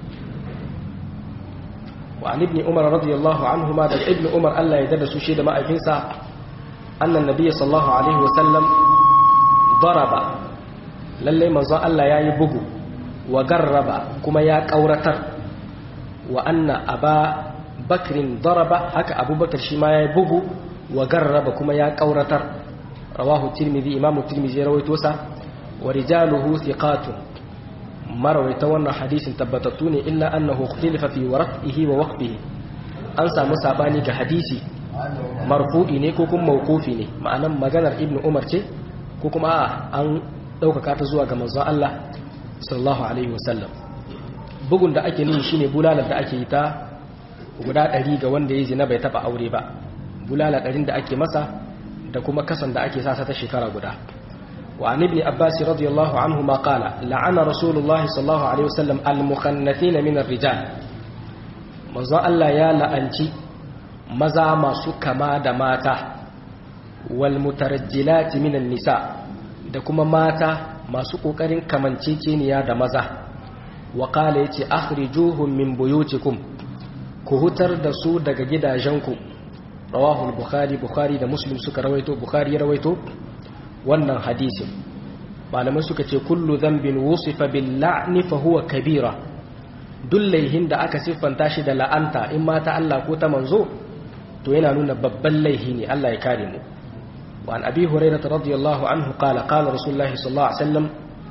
وعن ابن عمر رضي الله عنهما دل ابن عمر الله يدد سوشي دماء فينسا أن النبي صلى الله عليه وسلم ضرب للي منظى الله يا يبقو وقرب كما يا كورتر وأن أبا بكر ضرب هكا أبو بكر شما يا يبقو وقرب كما يا كورتر رواه الترمذي إمام الترمذي رويتوسا ورجاله ثقات marawaita wannan hadisin tabbatattu ne illa annahu ikhtalafa fi warqihi wa waqfihi an samu sabani ga hadisi marfu'i ne ko kuma mawqufi ne ma'anan maganar ibnu umar ce ko kuma an daukaka ta zuwa ga manzon Allah sallallahu alaihi wasallam bugun da ake nihi shine bulalar da ake yi ta guda 100 ga wanda ya zina bai taba aure ba bulala 100 da ake masa da kuma kasan da ake sasa ta shekara guda وعن ابن عباس رضي الله عنهما قال لعن رسول الله صلى الله عليه وسلم المخنثين من الرجال manzon Allah ya la'anci maza masu kama da mata wal mutarajjilati minan nisa da kuma mata masu kokarin kamanceceniya da maza wa qala yace akhrijuhum min buyutikum ku hutar da su daga gidajenku rawahu al-bukhari bukhari da muslim suka rawaito bukhari ya rawaito wannan hadisin malamai suka ce kullu dhanbin wusifa bil la'ni fa huwa kabira duk laihin da aka siffanta shi da la'anta in ma ta Allah ko ta manzo to yana nuna babban laihi ne Allah ya kare mu wa an abi hurairah radiyallahu anhu qala qala rasulullah sallallahu alaihi wasallam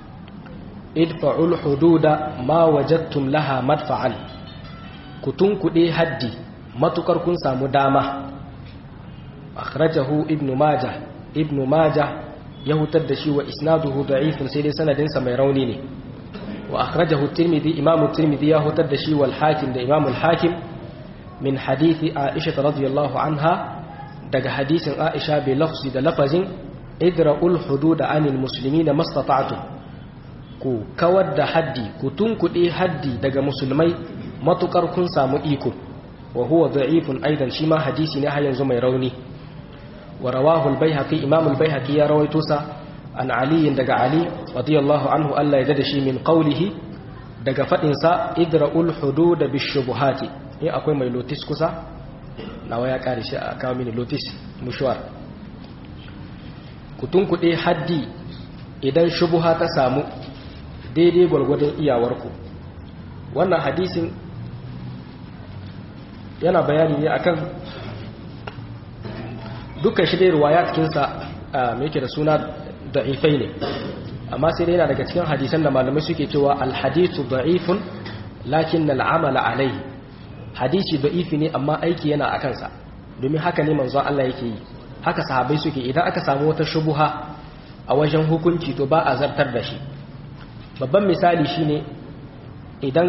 idfa'ul hududa ma wajadtum laha madfa'an kutun kuɗe haddi matukar kun samu dama akhrajahu ibnu majah ibnu majah ya hutar da shi wa isnaduhu da'ifun sai dai sanadinsa mai rauni ne wa akhrajahu tirmidhi imam tirmidhi ya hutar da shi wal hakim da imam al hakim min hadithi aisha radhiyallahu anha daga hadisin aisha bi lafzi da lafazin idra'ul hudud anil muslimina mastata'tum ku kawar da haddi ku tunkuɗe haddi daga musulmai matukar kun samu iko wa huwa da'ifun aidan shi ma hadisi ne har yanzu mai rauni ورواه البيهقي إمام البيهقي يا رويتوسا عن علي دق علي رضي الله عنه ألا يددشي من قوله دق فإنسا إدرأوا الحدود بالشبهات إيه أقول ما يلوتس كسا نوايا كارش أكامل لوتس مشوار kutunku ɗaya haddi idan shubuha ta samu daidai gwargwadon iyawarku wannan hadisin yana bayani ne akan dukkan shi dai ruwaya cikinsa mai yake da suna da'ifai ne amma sai dai yana daga cikin hadisan da malamai suke cewa alhadisu da'ifun lakin al'amala alai hadisi da'ifi ne amma aiki yana a kansa domin haka ne manzon Allah yake yi haka sahabai suke idan aka samu wata shubuha a wajen hukunci to ba a zartar da shi babban misali shine idan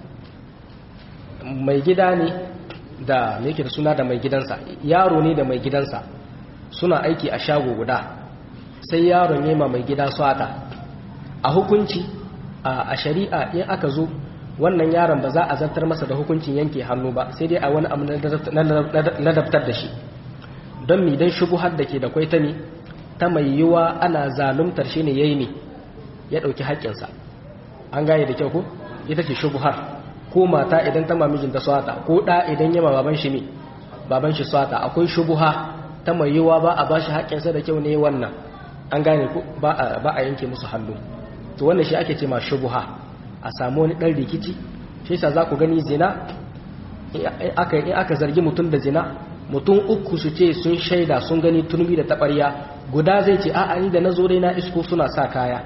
mai gida ne da me yake da suna da mai gidansa yaro ne da mai gidansa suna aiki a shago guda sai yaron yema mai gida swata a hukunci a shari'a in aka zo wannan yaron ba za a zartar masa da hukuncin yanke hannu ba sai dai a wani abu na daftar da shi don mi don shubuhar da ke da kwaita ne ta mai yiwa ana zaluntar shi ne ya yi ne ya ɗauki haƙƙinsa an gane da kyau ko ita ce shubuhar ko mata idan ta mamijin ta swata ko ɗa idan yama baban shi ne baban shi swata akwai shubuha ta mai yiwa ba a ba shi haƙƙinsa da kyau ne wannan an gane ko ba a yanke musu hannu to wannan shi ake ce ma shubuha a samu wani ɗan rikici shi sa za ku gani zina in aka zargi mutum da zina mutum uku su ce sun shaida sun gani turmi da taɓarya guda zai ce a'a ni da na zo dai na isko suna sa kaya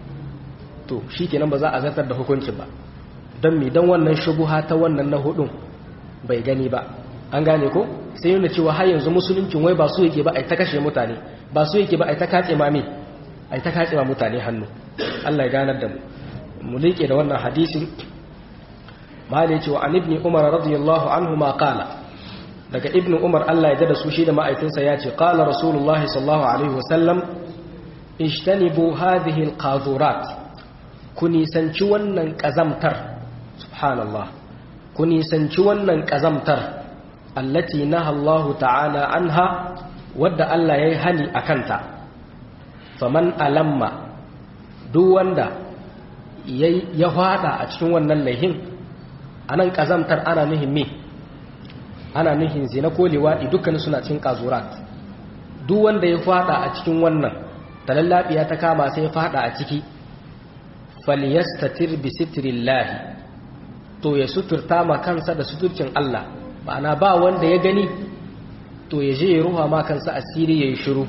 to shi kenan ba za a zartar da hukunci ba don mi don wannan shubuha ta wannan na hudun bai gani ba an gane ko sai yana cewa har yanzu musuluncin wai ba su yake ba a ta kashe mutane ba su yake ba a ta katse ma me a ta katse ma mutane hannu Allah ya ganar da mu mu liƙe da wannan hadisin mali ya ce wa an ibni umar radiyallahu anhu ma qala daga ibn umar Allah ya da su shi da ma'aikinsa ya ce qala rasulullahi sallallahu alaihi wasallam ijtanibu hadhihi alqadurat ku nisanci wannan kazamtar subhanallah ku nisanci wannan kazamtar allati naha Allah ta'ala anha wadda Allah yayi hani akanta faman alamma duk wanda ya fada a cikin wannan laihin anan kazamtar ana nuhin me ana nuhin zina ko liwaɗi dukkanin suna cikin kazurat duk wanda ya fada a cikin wannan talallabiya ta kama sai ya fada a ciki falyastatir bi sitrillahi to ya suturta ma kansa da suturcin Allah ma'ana ba wanda ya gani to ya je ya ruha ma kansa asiri yayi shiru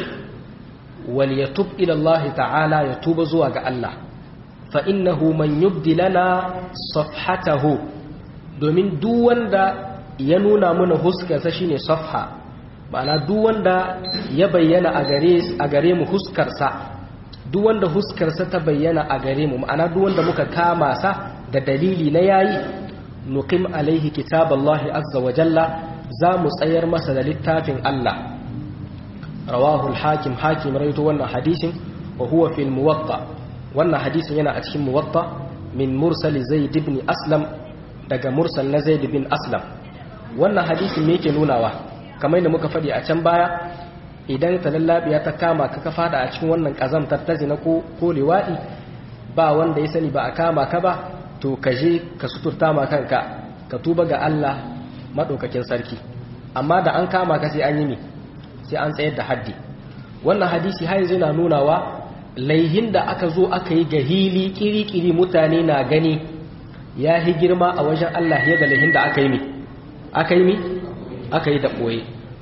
wal yatub ila Allah ta'ala ya tuba zuwa ga Allah fa innahu man yubdi lana safhatahu domin duk wanda ya nuna mana huskarsa shine safha ma'ana duk wanda ya bayyana a gare a gare mu huskarsa duk wanda huskarsa ta bayyana a gare mu ma'ana duk wanda muka kama sa da dalili na yayi nuqim alaihi kitaballahi azza wa jalla za mu tsayar masa da littafin Allah rawahu al-hakim hakim rawaito wannan hadisin wa huwa fil muwatta wannan hadisin yana a cikin muwatta min mursal zaid ibn aslam daga mursal na zaid bin aslam wannan hadisin me yake nunawa kamar yadda muka faɗi a can baya idan talallabiya ta kama ka fada a cikin wannan kazamtar ta zina ko ko liwadi ba wanda ya sani ba a kama ka ba to ka je ka suturta ma kanka ka tuba ga Allah madaukakin sarki amma da an kama ka sai an yi mi sai an tsayar da haddi wannan hadisi har yanzu yana nunawa laihin da aka zo aka yi gahili kiri-kiri mutane na gani ya yi girma a wajen Allah ya da laihin da aka yi mi aka yi mi aka yi da ɓoye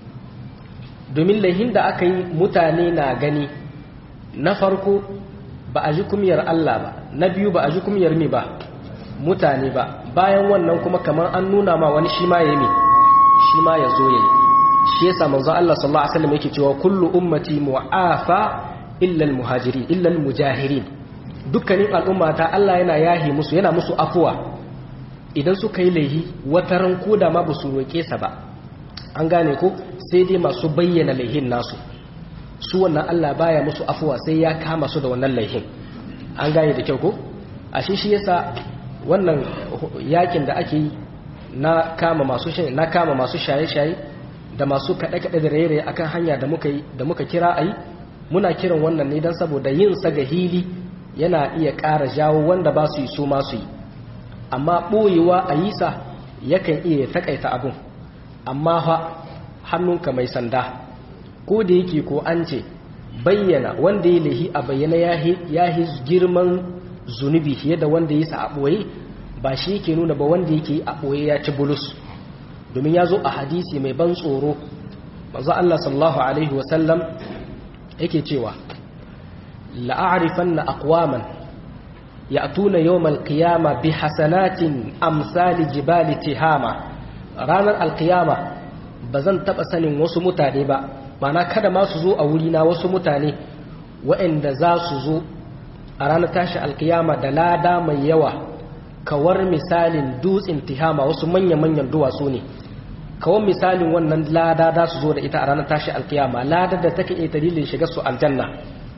domin laihin da aka yi mutane na gani na farko ba a ji kumiyar Allah ba na biyu ba a ji kumiyar mi ba mutane ba bayan wannan kuma kamar an nuna ma wani shi ma ya mi shi ma ya zo ya yi shi yasa manzo Allah sallallahu alaihi wasallam yake cewa kullu ummati mu'afa illa al-muhajirin illa al-mujahirin dukkanin al'ummata Allah yana yahi musu yana musu afuwa idan suka yi laihi wataran koda ma ba su roƙe sa ba an gane ko sai dai masu bayyana laihin nasu su wannan Allah baya musu afuwa sai ya kama su da wannan laihin an gane da kyau ko ashe shi yasa wannan yakin da ake yi na kama masu na kama masu shaye-shaye da masu kaɗe-kaɗe da raye-raye akan hanya da muka yi da muka kira ayi muna kiran wannan ne don saboda yin sa ga hili yana iya ƙara jawo wanda ba su yi su ma su yi amma ɓoyewa a yi sa yakan iya taƙaita abin amma fa hannunka mai sanda ko da yake ko an ce bayyana wanda ya lahi a bayyana ya yi girman zunubi fiye da wanda ya sa a ɓoye ba shi yake nuna ba wanda yake a ɓoye ya ci bulus domin ya zo a hadisi mai ban tsoro manzo Allah sallallahu alaihi wasallam yake cewa la'arifanna aqwaman ya'tuna yawmal qiyama bi hasanatin amsali jibali tihama ranar alqiyama bazan taba sanin wasu mutane ba mana kada ma su zo a wuri na wasu mutane waɗanda za su zo a ranar tashi alqiyama da lada mai yawa kawar misalin dutsen tihama wasu manya-manyan duwatsu ne kawar misalin wannan lada za su zo da ita a ranar tashi alqiyama lada da take iya dalilin shiga su aljanna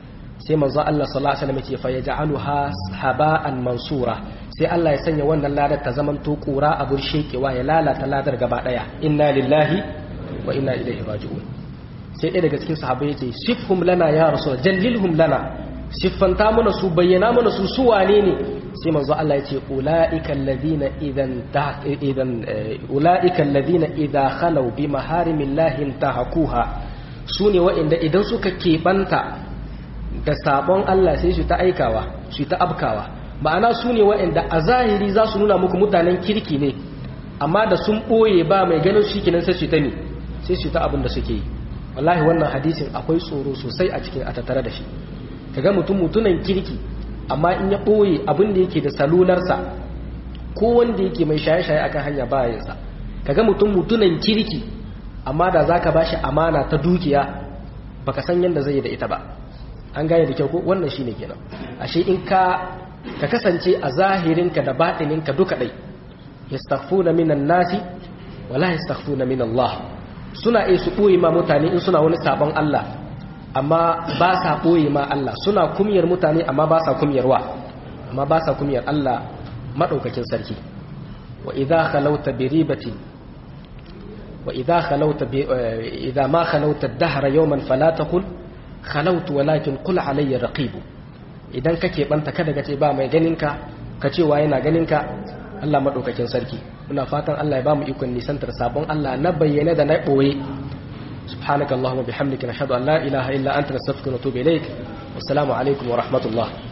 sai manzo Allah sallallahu alaihi wasallam yake fa yaj'aluha haba'an mansura sai Allah ya sanya wannan ladar ta zaman to kura a burshekewa ya lalata ladar gaba daya inna lillahi wa inna ilaihi raji'un sai ɗaya daga cikin sahabbai yace sifhum lana ya rasul jallilhum lana siffanta mana su bayyana mana su su wane ne sai manzo Allah yace ulaika alladhina idan idan ulaika alladhina idha khalu bi maharimillahi intahakuha sune waɗanda idan suka keɓanta da sabon Allah sai su ta aikawa su ta abkawa ma'ana su ne waɗanda a zahiri za su nuna muku mutanen kirki ne amma da sun ɓoye ba mai ganin shi kenan sai su ta ne sai su ta abin da suke yi wallahi wannan hadisin akwai tsoro sosai a cikin a tattare da shi kaga mutum mutunan kirki amma in ya ɓoye abin da yake da salularsa ko wanda yake mai shaye-shaye akan hanya ba yinsa kaga mutum mutunan kirki amma da zaka bashi amana ta dukiya baka san yadda zai yi da ita ba an gane da kyau ko wannan shine kenan ashe in ka ka kasance a zahirinka da baɗininka duka dai yastaghfuna minan nasi wala yastaghfuna min Allah suna iya su ɓoye ma mutane in suna wani sabon Allah amma ba sa ɓoye ma Allah suna kumiyar mutane amma ba sa kumiyarwa amma ba sa kumiyar Allah maɗaukakin sarki wa idza khalawta bi ribatin wa idza khalawta bi idza ma khalawta ad-dahra yawman fala taqul khalawtu walakin qul alayya raqib idan kake banta kada ka ce ba mai ganinka ka ce wa yana ganinka Allah maɗaukakin sarki muna fatan Allah ya ba mu ikon nisantar sabon Allah na bayyane da na ɓoye subhanakallahumma bihamdika nashhadu an la ilaha illa anta nastaghfiruka wa natubu ilaik wassalamu alaikum wa rahmatullah